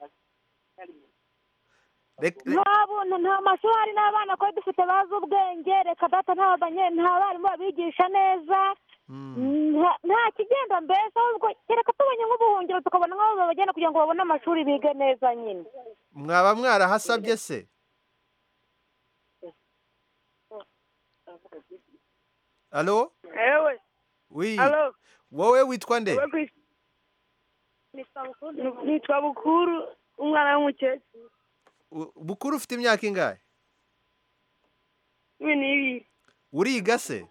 Rek- re- nta buntu nta mashuri hari n'abana twari dufite bazi ubwenge reka data nta banye- nta barimu babigisha neza nta- nta kigenda mbese ahubwo kereka tubonye nk'ubuhungiro tukabona nk'aho babagenda kugira ngo babone amashuri bige neza nyine mwaba mwarahasabye se alo ewe wi Alo. wowe witwa nde Wowe kwisi- nitwa bukuru umwana w'umukecuru U- bukuru ufite imyaka ingahe cumi n'ibiri uriga se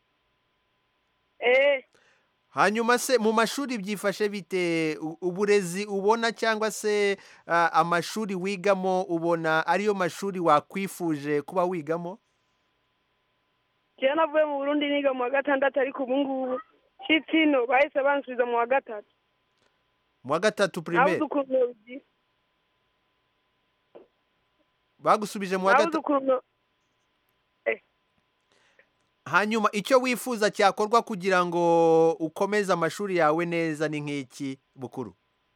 eee hanyuma se mu mashuri byifashe bite U- uburezi ubona cyangwa se ah, amashuri wigamo ubona ariyo mashuri wakwifuje kuba wigamo kera navuye mu burundi niga mu wa gatandatu ariko ubu ngubu nshitse ino bahise bansubiza mu wa gatatu mu wa gatatu nabuze primaire ukuntu nobigira bagusubije mu wa nabuze gatatu ukuntu no- hanyuma icyo wifuza cyakorwa kugira ngo ukomeze amashuri yawe neza ni nk'iki bukuru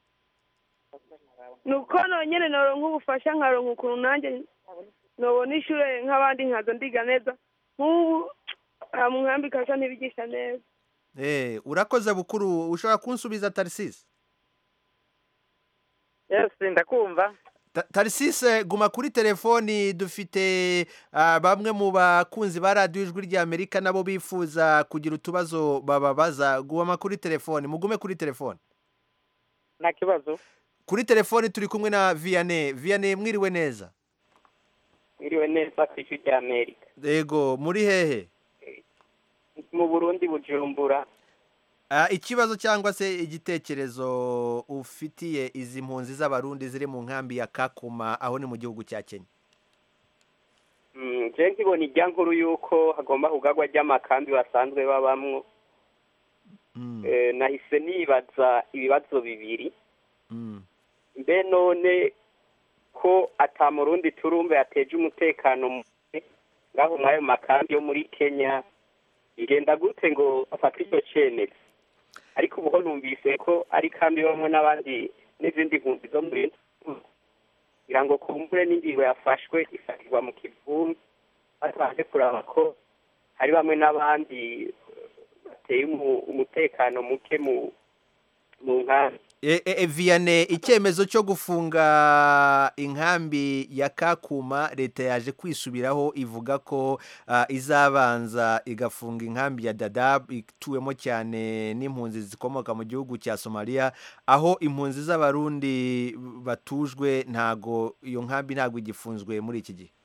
ni uko nonyine noronka ubufasha nkaronka ukuntu nanjye nobona ishure nk'abandi nkaza ndiga neza nk'ubu aha mu nkambi kasa ntibigisha neza Eh, urakoze bukuru ushobora kunsubiza tarisisi yes ndakumva Ta- tarisise guma kuri telefoni dufite ah, bamwe mu bakunzi ba radiyo ijwi ry'amerika nabo bifuza kugira utubazo bababaza guma kuri telefoni mugume kuri telefoni nta kibazo kuri telefoni turi kumwe na viyane viyane mwiriwe neza mwiriwe neza ku ijwi rya amerika yego muri hehe mu burundi bujumbura Ah, ikibazo cyangwa se igitekerezo ufitiye izi mpunzi z'abarundi ziri mu nkambi ya kakuma aho ni mu gihugu cya kenya Mm, je nkibona irya nkuru y'uko hagomba kugarwa ry'amakambi basanzwe babamwo Eh, nahise nibaza ibibazo bibiri mbe none ko ata murundi turumve yateje umutekano muke ngaho mw'ayo makambi yo muri kenya bigenda gute ngo bafate icyo cyemezo ariko ubu ho numvise ko ari kambi bamwe n'abandi n'izindi mpunzi zo muri kugira ngo kumbure n'ingingo yafashwe ifatirwa mu kivumbi batabanje kuraba ko hari bamwe n'abandi bateye umu- umutekano muke mu mu nkambi E, e, e, viyane icyemezo cyo gufunga inkambi ya kakuma leta yaje kwisubiraho ivuga ko ah, izabanza igafunga inkambi ya dadab ituwemo cyane n'impunzi zikomoka mu gihugu cya somaliya aho impunzi z'abarundi batujwe ntago iyo nkambi ntago igifunzwe muri iki gihe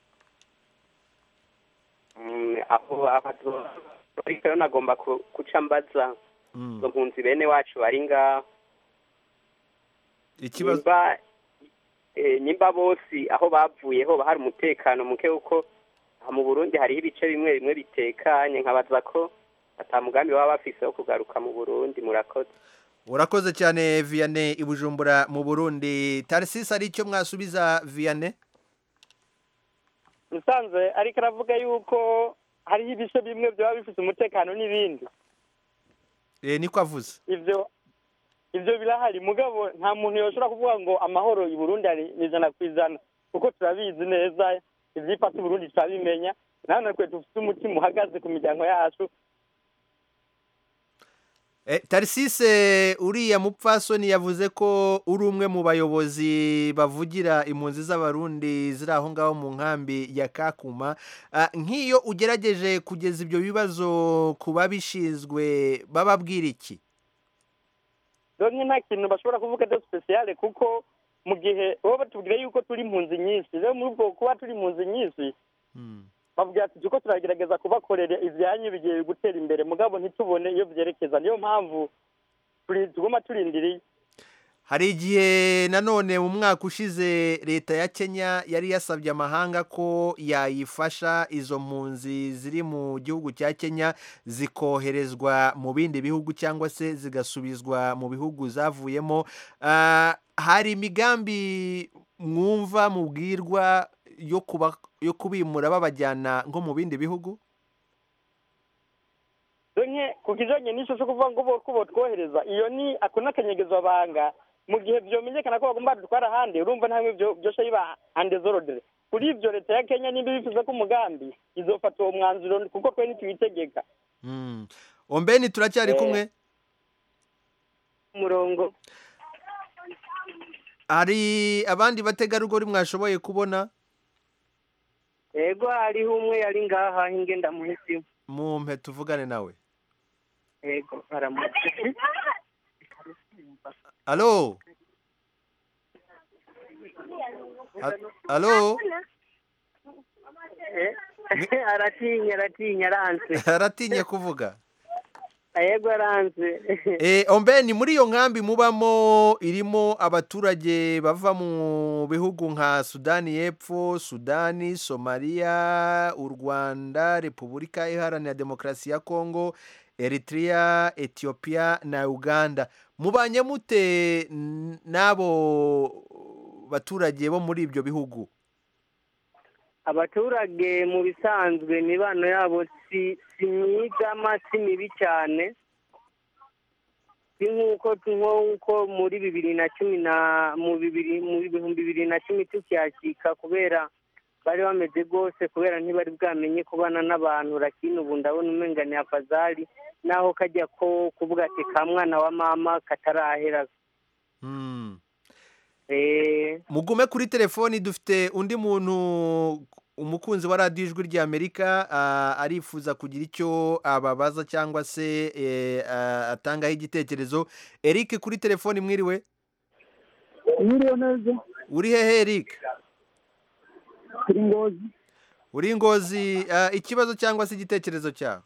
Mm, aho aho ariko rero nagomba ku- guca mbaza izo mpunzi bene wacu bari ngaho ikibazo nimba eh, nimba bose aho bavuye ho hari umutekano muke kuko aha mu burundi hariho ibice bimwe bimwe bitekanye nkabaza ko ata mugambi baba bafise wo kugaruka mu burundi murakoze urakoze cyane viyane i bujumbura mu burundi tarisisi ari icyo mwasubiza viyane musanze ariko aravuga yuko hariho ibice bimwe byaba bifite umutekano n'ibindi Eh, niko avuze ivyo ivyo birahari mugabo nta muntu yoshobora kuvuga ngo amahoro i burundi ari ni ijana ku ijana kuko turabizi neza ivyifata i burundi turabimenya nawe natwe dufite umutima uhagaze ku miryango yacu Eh, tarisise uriya mupfasoni yavuze ko uri umwe mu bayobozi bavugira impunzi z'abarundi ziri aho ngaho mu nkambi ya kakuma Ah, nk'iyo ugerageje kugeza ibyo bibazo ku babishinzwe bababwira iki donke nta kintu bashobora kuvuga de spesiyale kuko mu gihe bo batubwira yuko turi impunzi nyinshi rero muri ubwo kuba turi impunzi nyinshi bavuga ati turiko turagerageza kubakorera ivyanyu bigiye gutera imbere mugabo ntitubone iyo vyerekeza niyo mpamvu turi- tuguma turindiriye hari igihe nanone mu mwaka ushize leta ya kenya yari yasabye amahanga ko yayifasha izo mpunzi ziri mu gihugu cya kenya zikoherezwa mu bindi bihugu cyangwa se zigasubizwa mu bihugu zavuyemo Ah, hari imigambi mwumva mubwirwa yo kuba yo kubimura babajyana nko mu bindi bihugu donke ku kijanye n'ico co kuvuga ngo bo- ko botwohereza iyo ni ako n'akanyegezo banga mu gihe vyomenyekana ko bagomba badutwara ahandi urumva ntamwe vyo vyosha biba andezorodere kuri ivyo leta ya kenya nimba ibifuza ko umugambi izofata uwo mwanzuro kuko twe ntitubitegeka Mm. ombeni turacyari Eh. kumwe umurongo hari abandi bategarugori mwashoboye kubona yego hariho umwe yari ngaha ingenda muhisimu mumpe tuvugane nawe yego aramutse alo A- alo Eh, aratinya aratinya aranze aratinye kuvuga yego aranze Eh, ombeni muri iyo nkambi mubamo irimo abaturage bava mu bihugu nka sudani y'epfo sudani somaliya u rwanda repubulika iharanira demokarasi ya kongo eritrea etiyopiya na uganda mubanye mute n- n'abo baturage bo muri ibyo bihugu abaturage mu bisanzwe imibano yabo si si myigama si mibi cyane si nk'uko nk'uko muri bibiri na cumi na mu bibiri mu bihumbi bibiri na cumi tukiyakika kubera bari bameze rwose kubera ntibari bwamenye kubana n'abantu lakini ubu ndabona umenga ni afazari naho kajya ko kuvuga ati ka mwana wa mama katarahera Hmm. eh mugume kuri telefoni dufite undi muntu umukunzi wa radiyo ijwi ry'amerika ah, arifuza kugira icyo ababaza cyangwa se eh, ah, atangaho igitekerezo eric kuri telefoni mwiriwe mwiriwe neza uri hehe eric turi ngozi uri ngozi ah, ikibazo cyangwa se igitekerezo cyawe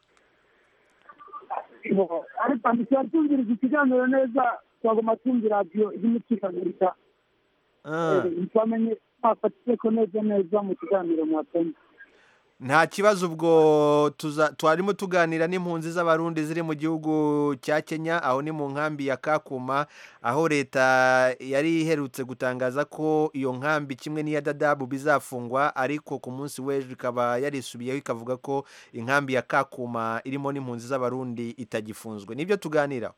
ariko ntitwari tumviriza ikiganiro neza twagomba tumva radiyo y'umucikaguririka Ah. ntitwamenye twafatike ko neza neza mu kiganiro mwatumva nta kibazo ubwo tuza twarimo tuganira n'impunzi z'abarundi ziri mu gihugu cya kenya aho ni mu nkambi ya kakuma aho leta yari iherutse gutangaza ko iyo nkambi kimwe n'iya dadabu bizafungwa ariko ku munsi w'ejo ikaba yarisubiyeho ikavuga ko inkambi ya kakuma irimo n'impunzi z'abarundi itagifunzwe nibyo tuganiraho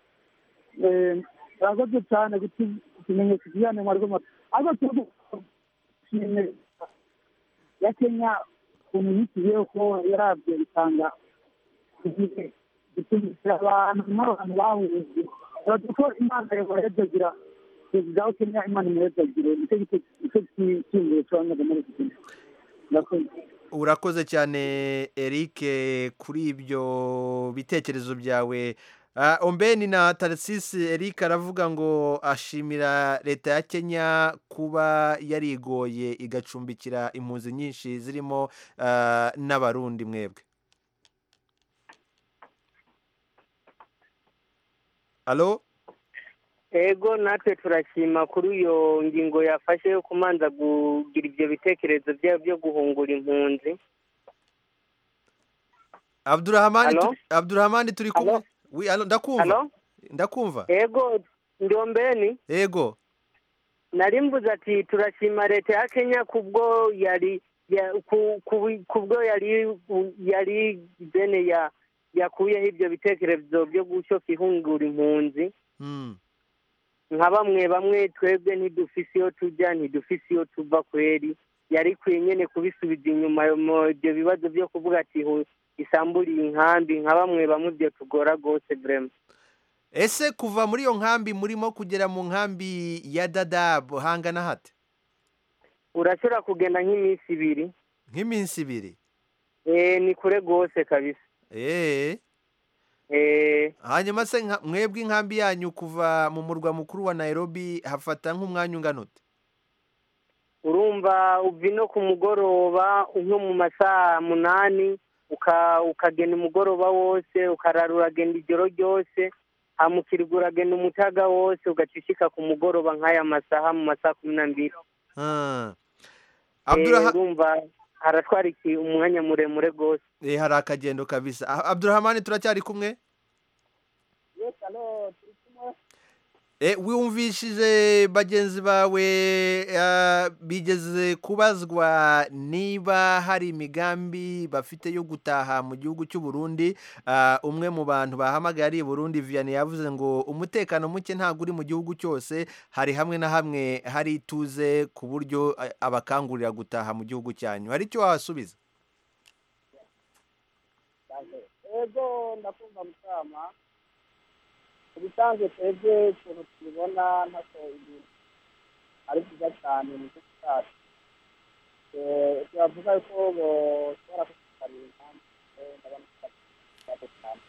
murakoze cyane ikimenyetso kijyanye mu rwego ariko turashimye ya kenya ukuntu yishyiriyeho ko yarabyo bitanga gutumikira abantu n'abantu bahuje uravuga ko imana yabahezagira perezida wa kenya imana imuhezagire nicyo nicyo cyiyumviro cy'abanyaga muri iki gihe murakoze urakoze cyane eric kuri ibyo bitekerezo byawe Ah, ombeni na tarisisi eric aravuga ngo ashimira leta ya kenya kuba yarigoye igacumbikira impunzi nyinshi zirimo ah, n'abarundi mwebwe alo ego natwe turashima kuri iyo ngingo yafashe yo kumanza kugira ibyo bitekerezo byabo byo guhungura impunzi abdurahamani Alo? turi- abdurahamani turi kumwe wi alo ndakumva Alo? ndakumva ego ndombeni ego nari mvuze ati turashima leta ya kenya kubwo yari ya- ku- ku- kubwo yari yari bene ya yakuyeho ibyo bitekerezo byo gushoka ihungura impunzi Mm. nka bamwe bamwe twebwe ntidufise iyo tujya ntidufise iyo tuva kweri yari ikwiye nyine kubisubiza inyuma ayo mo- ibyo bibazo byo kuvuga ati hu- isamburiye inkambi nka bamwe bamwe ibyo tugora rwose vrema ese kuva muri iyo nkambi murimo kugera mu nkambi ya dadabu hangana hate urashobora kugenda nk'iminsi ibiri nk'iminsi ibiri eh ni kure rwose kabisa eee eh hanyuma se nka- mwebwe inkambi yanyu kuva mu murwa mukuru wa nairobi hafata nk'umwanya ungana ute urumva uva ino ku mugoroba nko mu masaha munani uka- ukagenda umugoroba wose ukarara uragenda ijoro ryose hamukirwa uragenda umutaga wose ugaca ushika ku mugoroba nk'aya masaha mu masaha kumi n'ambiri Ah. Eh, Abduraha- urumva haratwara iki umwanya muremure rwose Eh, hari akagendo kabisa Ah, abdurahamani turacyari kumwe Eh, wumvishije bagenzi bawe ah, bigeze kubazwa niba hari imigambi bafite yo gutaha mu gihugu cy'u Burundi Ah, umwe mu bantu bahamagaye ari i Burundi Vianney yavuze ngo umutekano muke ntabwo uri mu gihugu cyose hari hamwe na hamwe hari ituze ku buryo ah, abakangurira gutaha mu gihugu cyanyu hari icyo wasubiza ego ndakumva mutama ubusanzwe twebwe ukuntu tubibona ntako ibintu ari byiza cyane mu gihugu cyacu Eh, turavuga ko boshobora kutukarira impamvu eh, ndabona ko ari ikibazo cyane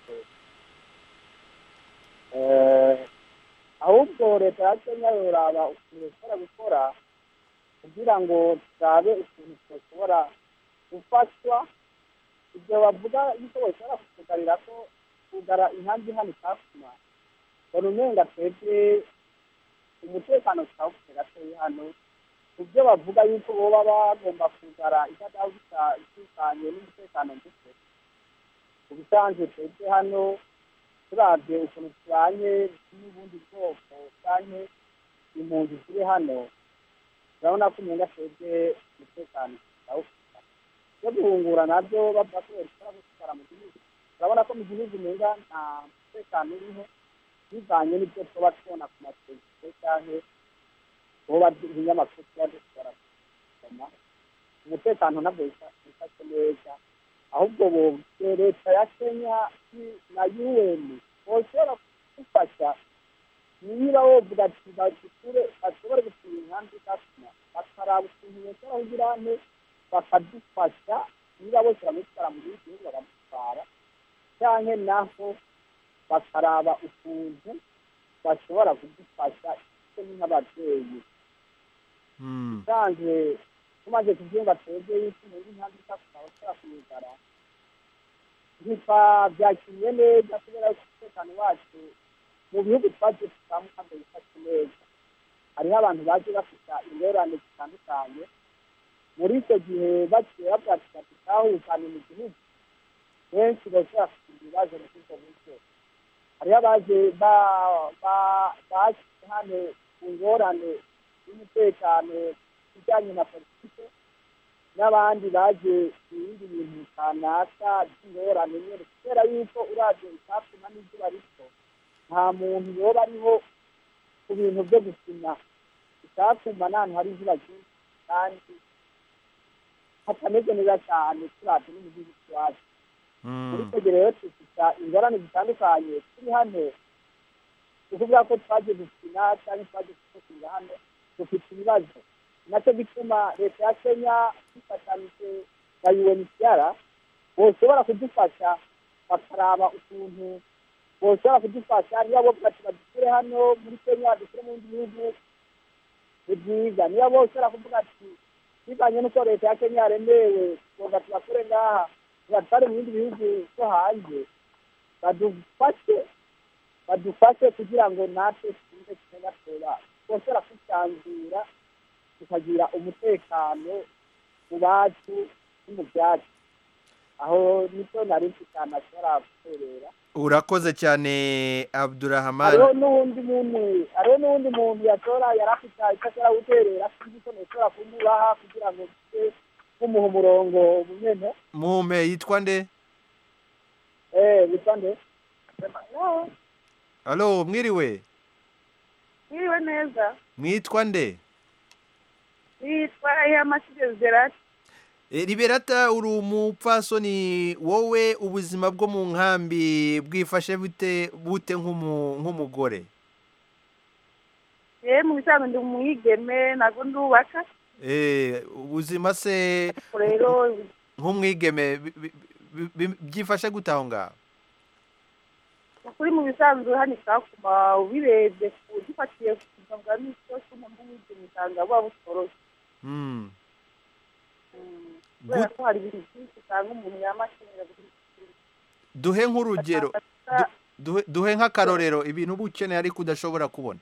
Eh, ahubwo leta ya kenya yoraba ukuntu ishobora gukora kugira ngo turabe ukuntu twashobora gufashwa ibyo bavuga yuko bashobora kutugarira ko kugara inkambi hano itakuma mbona umenga twebwe umutekano tutawufite gatoya hano ku byo bavuga yuko boba bagomba kugara itadahu itekanye n'umutekano muke ku bisanzwe twebwe hano turabye ukuntu tubanye n'ubundi bwoko cyane impunzi ziri hano urabona ko umenga twebwe umutekano tutawufite byo guhungura nabyo bavuga ko bashobora gutwara mu gihugu urabona ko mu gihugu umenga nta mutekano uriho bivanye n'ibyo tuba tubona ku mateleviziyo cyangwa tuba ibinyamakuru tuba dushobora gusoma umutekano nabwo wifashe neza ahubwo bo leta ya kenya na un boshobora kudufasha niba wovuga ati bashyikure bashobore bashobora kugira ne bakadufasha niba bose baramutwara mu gihugu bakamutwara cyangwa naho bakaraba ukuntu bashobora kudufasha icyo ni nk'ababyeyi usanzwe tumaze kubyumva twebwe yuko muri ntabwo itatu abashobora kuyigara ntitwabyakiriye neza kubera ko umutekano wacu mu bihugu twagiye dusanga kandi bifashe neza hariho abantu baje bafite ingorane zitandukanye muri icyo gihe bagiye babwatira tutahukane mu gihugu benshi bashobora kugira ibibazo muri ibyo buryo hariho abaje bashyize hano ku ngorane y'umutekano bijyanye na politiki n'abandi baje ibindi bintu kanaka by'ingorane nyine kubera yuko uravye icyatuma n'izuba rito nta muntu yoba ariho ku bintu byo gukina icyatuma n'ahantu hari izuba ryinshi kandi hatameze neza cyane turavye no mu gihugu cyacu muri icyo gihe rero dufite ingorane zitandukanye turi hano ukuvuga ko twaje gukina cyangwa twaje gusohokera hano dufite ibibazo nacyo gituma leta ya kenya ifatanyije na unhcr boshobora kudufasha bakaraba ukuntu boshobora kudufasha niba bovuga ati badushyire hano muri kenya dushyire mu bindi bihugu ni byiza niba boshobora kuvuga ati bivanye n'uko leta ya kenya yaremewe tuvuga tubakure ngaha tubatware mu bindi bihugu byo hanze badufashe badufashe kugira ngo natwe twumve kenya tweba boshobora kwisanzura tukagira umutekano mu bacu no mu byacu aho nibyo nari mfite ahantu ashobora guterera urakoze cyane abdurahamani hariho n'uwundi muntu hariho n'uwundi muntu yashobora yari afite icyo ashobora guterera sinzi ko nashobora kumubaha kugira ngo tujye kumuha umurongo nyine mume yitwa nde eee witwa nde alo mwiriwe mwiriwe neza mwitwa nde yitwa iyamasire zerati liberata uri umupfasoni wowe ubuzima bwo mu nkambi bwifashe bute bute nk'umugore yewe mu bisanzwe ndi umwigeme ntabwo ndubaka ubuzima se rero nk'umwigeme byifashe gute aho ngaho ukuri mu bisanzwe hano isakuma ubirebye ugifatiye ku buzima bwa misi yose umuntu w'umwigeme usanga buba butoroshye kubera ko hari ibintu byinshi usanga umuntu yamakenera duhe nk'urugero duhe nk'akarorero ibintu uba ukeneye ariko udashobora kubona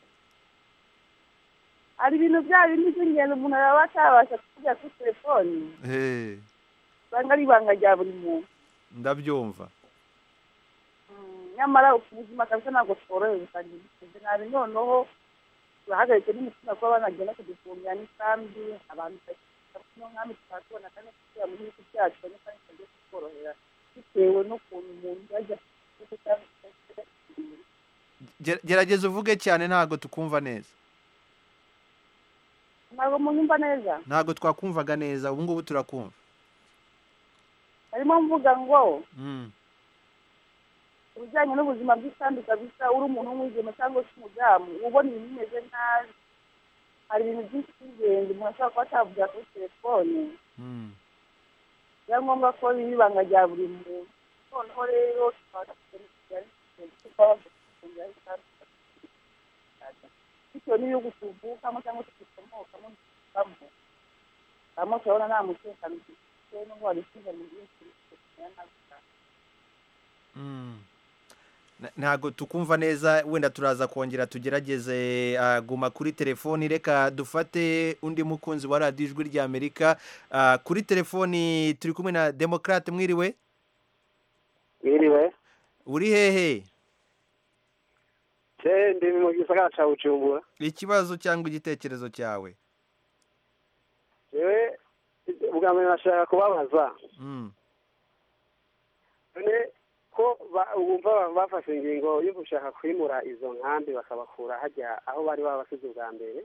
hari ibintu bya bindi by'ingenzi umuntu araba atabasha kuvuga kuri telefoni usanga ari ibanga rya buri muntu ndabyumva nyamara ubuzima kabisa ntabwo tworohewe usanga bimeze nabi noneho turahagaritse n'umutima kuba banagenda kudufumbira n'isambi abantu no nk'amwe tukaba tubona kandi kugira mu gihugu cyacu cyane kandi tugiye kutworohera bitewe n'ukuntu umuntu yajya gerageza uvuge cyane ntabwo tukumva neza ntabwo munyumva neza ntabwo twakumvaga neza ubu ngubu turakumva harimo mvuga ngo ibijyanye n'ubuzima bw'isambi kabisa uri umuntu w'umwigeme cyangwa se umudamu ubona ibintu bimeze nabi hari ibintu byinshi by'ingenzi umuntu ashobora kuba atavugira kuri telefone biba ngombwa ko biba ibanga rya buri muntu noneho rero tukaba bitewe n'ibihugu tuvukamo cyangwa se dukomokamo dukamo hamwe turabona nta mutekano dufite n'ubwo wari usize mu gihugu ntabwo tukumva neza wenda turaza kongera tugerageze guma kuri telefoni reka dufate undi mukunzi wa radiyo ijwi ry'amerika kuri telefoni turi kumwe na demokarate mwiriwe mwiriwe uri hehe ndi mu gisagara cya bujumbura ikibazo cyangwa igitekerezo cyawe yewe ubwa mbere nashaka kubabaza none ko bumva bafashe ingingo yo gushaka kwimura izo nkambi bakabakura hajya aho bari babasize ubwa mbere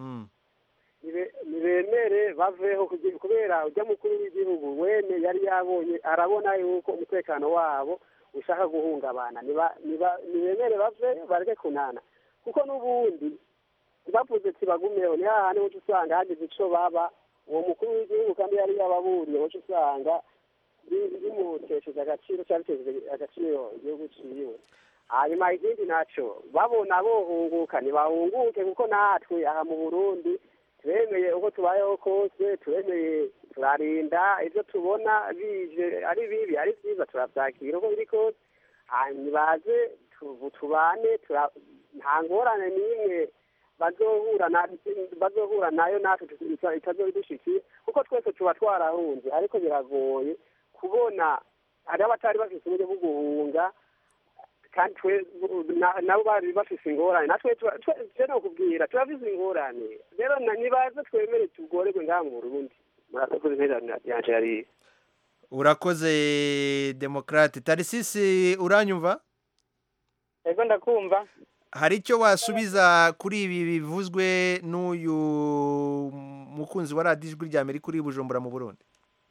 ntibemere baveho kubera ujya mukuru w'igihugu wene yari yabonye arabona yuko umutekano wabo ushaka guhungabana ntibemere bave bareke kunana kuko n'ubundi bavuze ati bagumeho ni hahandi uca usanga hagize icyo baba uwo mukuru w'igihugu kandi yari yababuriye wacu usanga bi- bimutesheje agaciro cyangwa bitesheje agaciro igihugu ciwe hanyuma ikindi naco babona bohunguka ntibahunguke kuko natwe aha mu burundi turemeye uko tubayeho kose turemeye turarinda ibyo tubona bije ari bibi ari byiza turabyakira uko biri kose hanyuma baze tu- tubane tura- nta ngorane n'imwe bazohura na bazohura nayo natwe tuza- itazobidushikiye kuko twese tuba twarahunze ariko biragoye kubona hariho abatari bafite uburyo bwo guhunga kandi twe na- nabo bari bafise ingorane natwe tuba- twe- twe nokubwira turafise ingorane rero na- nibaze twemere tugorerwe ngaha mu burundi murakoze intererano yanje yari urakoze demokarate tarisisi uranyumva ego ndakumva hari icyo wasubiza kuri ibi bivuzwe n'uyu mukunzi wa radiyo ijwi rya amerika uri i bujumbura mu burundi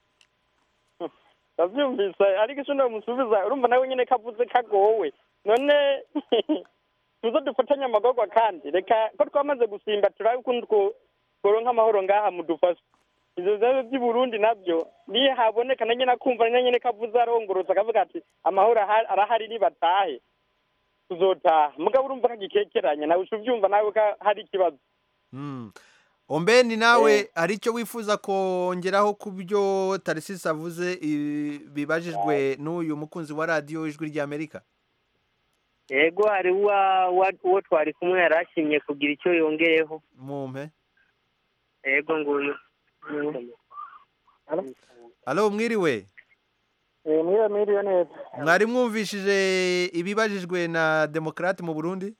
ndabyumvise ariko icyo ndamusubiza urumva nawe nyine kavuze kagowe none tuzo dufatanye amagorwa kandi reka ko twamaze gusimba turabe ukuntu two- tworonka amahoro ngaha mudufashe ivyo bibazo by'i burundi nabyo niyo haboneka na nyine akumva na nyine kavuze arongorotse akavuga ati amahoro aha- arahari nibatahe tuzotaha mugabo urumva kagikekeranya nawe uca uvyumva nawe ko hari ikibazo Mm. ombeni nawe hari icyo wifuza kongeraho ku byo tarisisi avuze i- bibajijwe n'uyu mukunzi wa radiyo ijwi rya amerika yego hari uwa- wa- uwo twari kumwe yari ashimye kugira icyo yongeyeho mumpe yego nguyu alo mwiriwe mwiriwe mwiriwe neza mwari mwumvishije ibibajijwe na demokarate mu burundi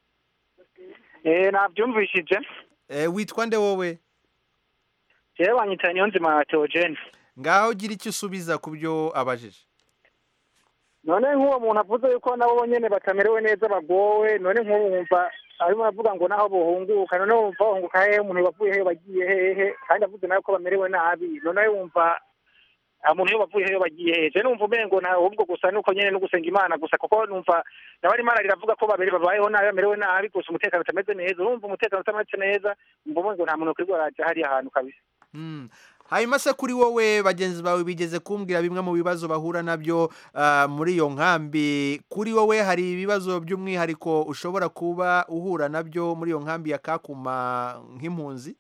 eh nabyumvishije Eh, witwa nde wowe jewe banyita niyonzima Theogene ngaho gira icyo usubiza ku byo abajije none nk'uwo muntu avuze yuko nabo nyene batamerewe neza bagowe none nk'ubu wumva arimo aravuga ngo naho bohunguka none wumva bahunguka hehe umuntu bavuye hehe bagiye hehe kandi avuze nawe ko bamerewe nabi none wumva umuntu iyo bavuye hehe bagiye hehe je numva umengo na ahubwo gusa nuko nyene no gusenga imana gusa kuko numva nawe ari imana riravuga ko babiri babayeho nabi bamerewe nabi gusa umutekano utameze neza urumva umutekano utameze neza umva umengo nta muntu ukwirwa araja hariya hantu kabisa Mm. hanyuma se kuri wowe bagenzi bawe bigeze kumbwira bimwe mu bibazo bahura nabyo ah, muri iyo nkambi kuri wowe hari ibibazo by'umwihariko ushobora kuba uhura nabyo muri iyo nkambi ya kakuma nk'impunzi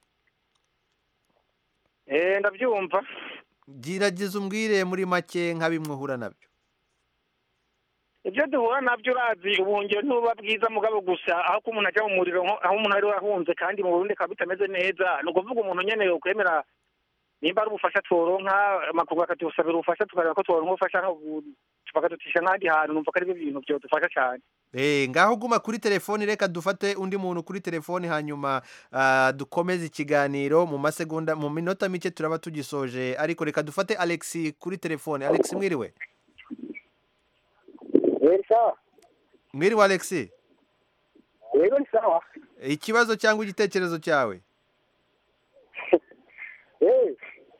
eh ndabyumva gerageza umbwire muri make nka bimwe uhura nabyo ibyo duhura nabyo urazi ubuhungiro ntuba bwiza mugabo gusa aho ko umuntu ajya mu muriro nko- aho umuntu ari ahunze kandi mu burundi akaba bitameze neza ni ukuvuga umuntu nyene yokwemera nimba ari ubufasha tworonka amakungu akadusabira ubufasha tukareba ko tworonka ubufasha nko- bakadutisha n'ahandi hantu numva ko aribyo bintu byodufasha cyane Eh, ngaho guma kuri telefoni reka dufate undi muntu kuri telefoni hanyuma ah, dukomeze ikiganiro mu masegonda mu minota mike turaba tugisoje ariko reka dufate Alex kuri telefoni Alex mwiriwe ni sawa mwiriwe Alex yego ni sawa ikibazo cyangwa igitekerezo cyawe eh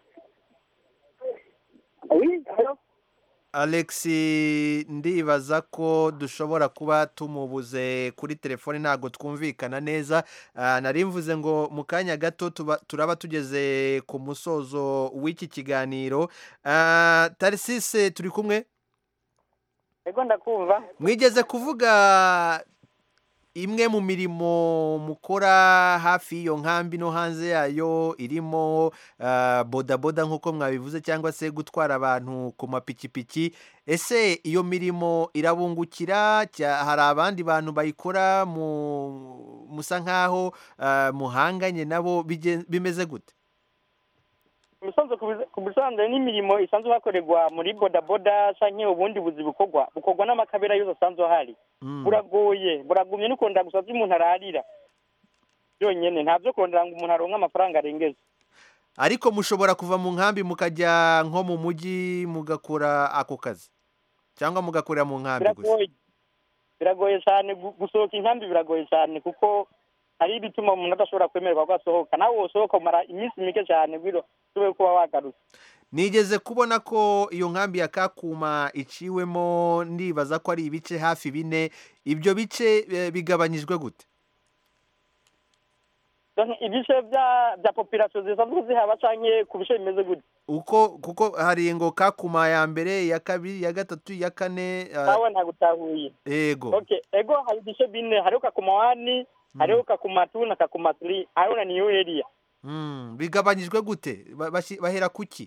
oui alors Alex ndibaza ko dushobora kuba tumubuze kuri telefoni ntabwo twumvikana neza Ah, nari mvuze ngo mu kanya gato tuba- turaba tugeze ku musozo w'iki kiganiro Ah, tarisise turi kumwe ego ndakumva mwigeze kuvuga imwe mu mirimo mukora hafi y'iyo nkambi no hanze yayo irimo ah, bodaboda nk'uko mwabivuze cyangwa se gutwara abantu ku mapikipiki ese iyo mirimo irabungukira cya- hari abandi bantu bayikora mu- musa nk'aho ah, muhanganye nabo bigen- bimeze gute ubusanzwe ku biza- ku busanzwe n'imirimo isanzwe hakorerwa muri bodaboda canke ubundi buzi bukorwa bukorwa n'amakabera yose asanzwe ahari buragoye buragumye no kurondera gusa vyo umuntu ararira byonyene nta vyo kurondera ngo umuntu aronke amafaranga arengeze ariko mushobora kuva mu nkambi mukajya nko mu mujyi mugakora ako kazi cyangwa mugakorera mu nkambi gusa biragoye biragoye cyane gu- gusohoka inkambi biragoye cyane kuko hari ibituma umuntu adashobora kwemererwa ko asohoka nawe wosohoka umara iminsi mike cyane bwiro ushobore kuba wagarutse nigeze kubona ko iyo nkambi ya kakuma iciwemo ndibaza ko ari ibice hafi bine ibyo bice eh, bigabanyijwe gute canke ibice vya vya population zisanzwe zihaba canke ku bice bimeze gute uko kuko hari ngo kakuma ya mbere ya kabiri ya gatatu ya kane ah, nawe ntagutahuye ego okay ego hari ibice bine hariho kakuma wani hariho kakuma two na kakuma three hariho na new area Mm, bigabanyijwe gute Ba- bashi- bahera kuki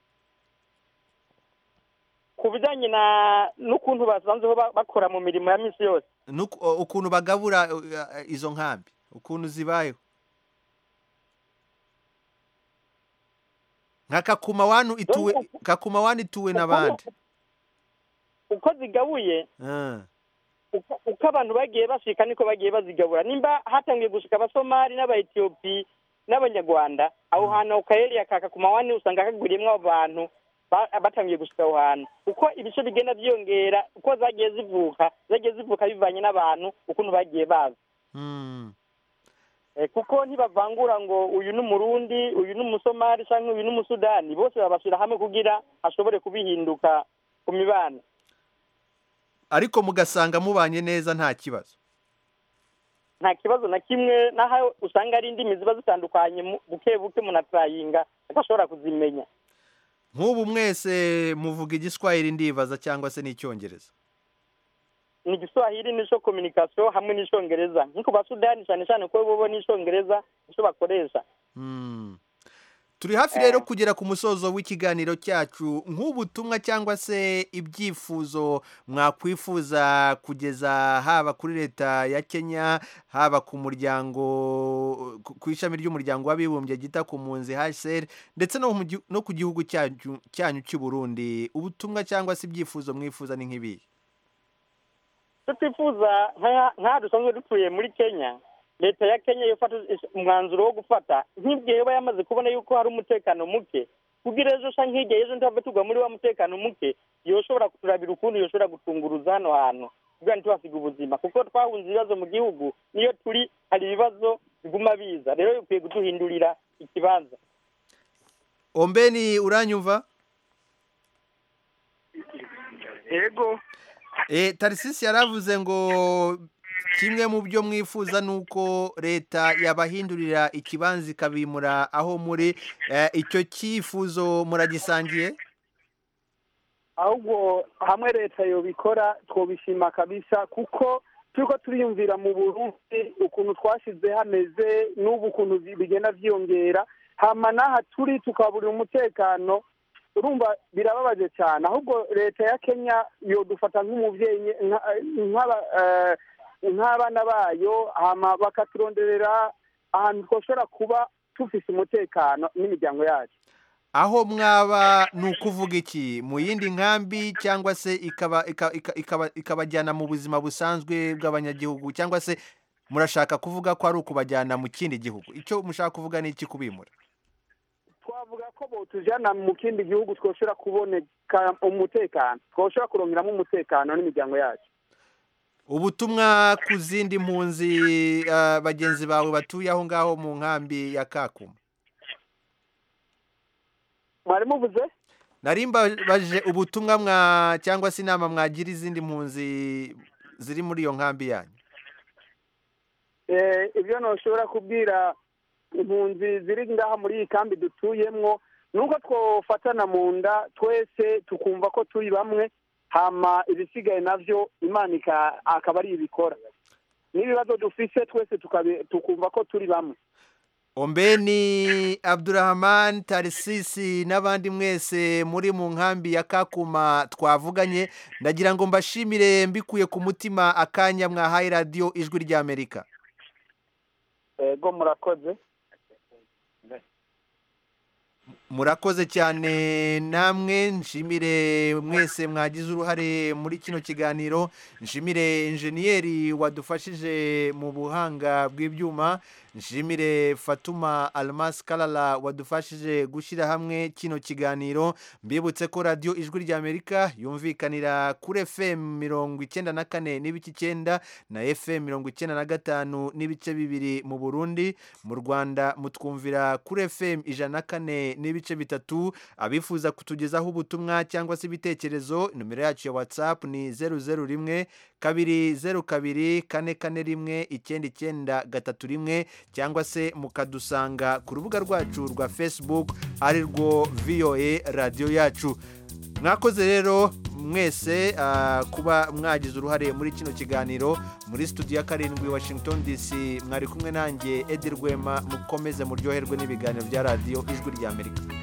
ku bijanye na n'ukuntu basanzwe ba- bakora mu mirimo ya misi yose Nuku- o- ukuntu bagabura uh, uh, izo nkambi ukuntu zibayeho nka kakuma wanu ituwe kakuma wanu ituwe n'abandi uko zigabuye Ah, uko uko abantu bagiye bashika niko bagiye bazigabura nimba hatangiye gushika abasomali n'abaetiyopi n'abanyarwanda aho hantu ku kayeriya ka kakumawani usanga kaguriyemwo abo bantu ba- batangiye gushika aho hantu uko ibice bigenda byiyongera uko zagiye zivuka zagiye zivuka bivanye n'abantu ukuntu bagiye baza mm. Eh, kuko ntibavangura ngo uyu ni umurundi uyu ni umusomali cyangwa uyu ni umusudani bose babashyira hamwe kugira hashobore kubihinduka ku mibano ariko mugasanga mubanye neza nta kibazo nta kibazo na kimwe naho usanga ari indimi ziba zitandukanye mu- buke buke munatrayinga adashobora kuzimenya nk'ubu mwese muvuga igiswahili ndibaza cyangwa se n'icyongereza ni igiswahili n'ico communication hamwe n'icongereza nk'uko basudani cyane cyane ko bobo n'icongereza nico bakoresha Mm. turi hafi rero kugera ku musozo w'ikiganiro cyacu nk'ubutumwa cyangwa se ibyifuzo mwakwifuza kugeza haba kuri leta ya kenya haba ku muryango ku- ku ishami ry'umuryango w'abibumbye ryita ku mpunzi hsr ndetse no mu gihu- no ku gihugu cyanyu cyanyu cy'u burundi ubutumwa cyangwa se ibyifuzo mwifuza ni nk'ibihe icyo twifuza nka- nk'aha dusanzwe dutuye muri kenya leta ya kenya yofata umwanzuro wo gufata nk'igihe yoba yamaze kubona yuko hari umutekano muke kugira ejo canke hirya y'ejo ntihave tugwa muri wa mutekano muke yoshobora kuturabira ukuntu yoshobora gutunguruza hano hantu kugira ntitubasiga ubuzima kuko twahunze ibibazo mu gihugu niyo turi hari ibibazo biguma biza rero bikwiye kuduhindurira ikibanza ombeni uranyumva yego E, tarisisi yaravuze ngo kimwe mu byo mwifuza ni uko leta yabahindurira ikibanza ikabimura aho muri Eh, icyo cyifuzo muragisangiye ahubwo hamwe leta yobikora twobishima kabisa kuko turiko turiyumvira mu burundi ukuntu twashize hameze n'ubu ukuntu bi- bigenda vyiyongera hama n'aha turi tukaburira umutekano urumva birababaje cyane ahubwo leta ya kenya yodufata nk'umuvyeyi nye- nka- nk'aba- eh, nk'abana bayo hama bakaturonderera ahantu twoshobora kuba tufise umutekano n'imiryango yacu aho mwaba ni ukuvuga iki mu yindi nkambi cyangwa se ikaba ika- ika- ikaba- ikabajyana mu buzima busanzwe bw'abanyagihugu cyangwa se murashaka kuvuga ko ari ukubajyana mu kindi gihugu icyo mushaka kuvuga ni iki kubimura twavuga ko botujana mu kindi gihugu twoshobora kuboneka umutekano twoshobora kurongeramo umutekano n'imiryango yacu ubutumwa ku zindi mpunzi ah, bagenzi bawe batuye aho ngaho mu nkambi ya kakuma mwari muvuze nari mbabaje ubutumwa mwa cyangwa se inama mwagira izindi mpunzi ziri muri iyo nkambi yanyu Eh, ibyo ntushobora kubwira impunzi ziri ngaha muri iyi kambi dutuyemwo ni uko twofatana mu nda twese tukumva ko turi bamwe hama ibisigaye navyo imana ika- akaba ari ibikora n'ibibazo dufise twese tukabi- tukumva ko turi bamwe ombeni abdurahman tarisisi n'abandi mwese muri mu nkambi ya kakuma twavuganye ndagira ngo mbashimire mbikuye ku mutima akanya mwahaye radiyo ijwi ry'amerika ego murakoze murakoze cyane namwe nshimire mwese mwagize uruhare muri kino kiganiro nshimire injeniyeri wadufashije mu buhanga bw'ibyuma nshimire fatuma almas karara wadufashije gushyira hamwe kino kiganiro mbibutse ko radiyo ijwi ry'amerika yumvikanira kuri fm mirongo icyenda na kane n'ibice icyenda na fm mirongo icyenda na gatanu n'ibice bibiri mu burundi mu rwanda mutwumvira kuri fm ijana na kane n'ibice n'ibice bitatu abifuza kutugezaho ubutumwa cyangwa se ibitekerezo nomero yacu ya whatsapp ni zeru zeru rimwe kabiri zeru kabiri kane kane rimwe icyenda icyenda gatatu rimwe cyangwa se mukadusanga ku rubuga rwacu rwa facebook ari rwo voa radiyo yacu mwakoze rero mwese ah, kuba mwagize uruhare muri kino kiganiro muri studio ya karindwi washington dc mwari kumwe nanjye edi rwema mukomeze muryoherwe n'ibiganiro bya radiyo ijwi ry'amerika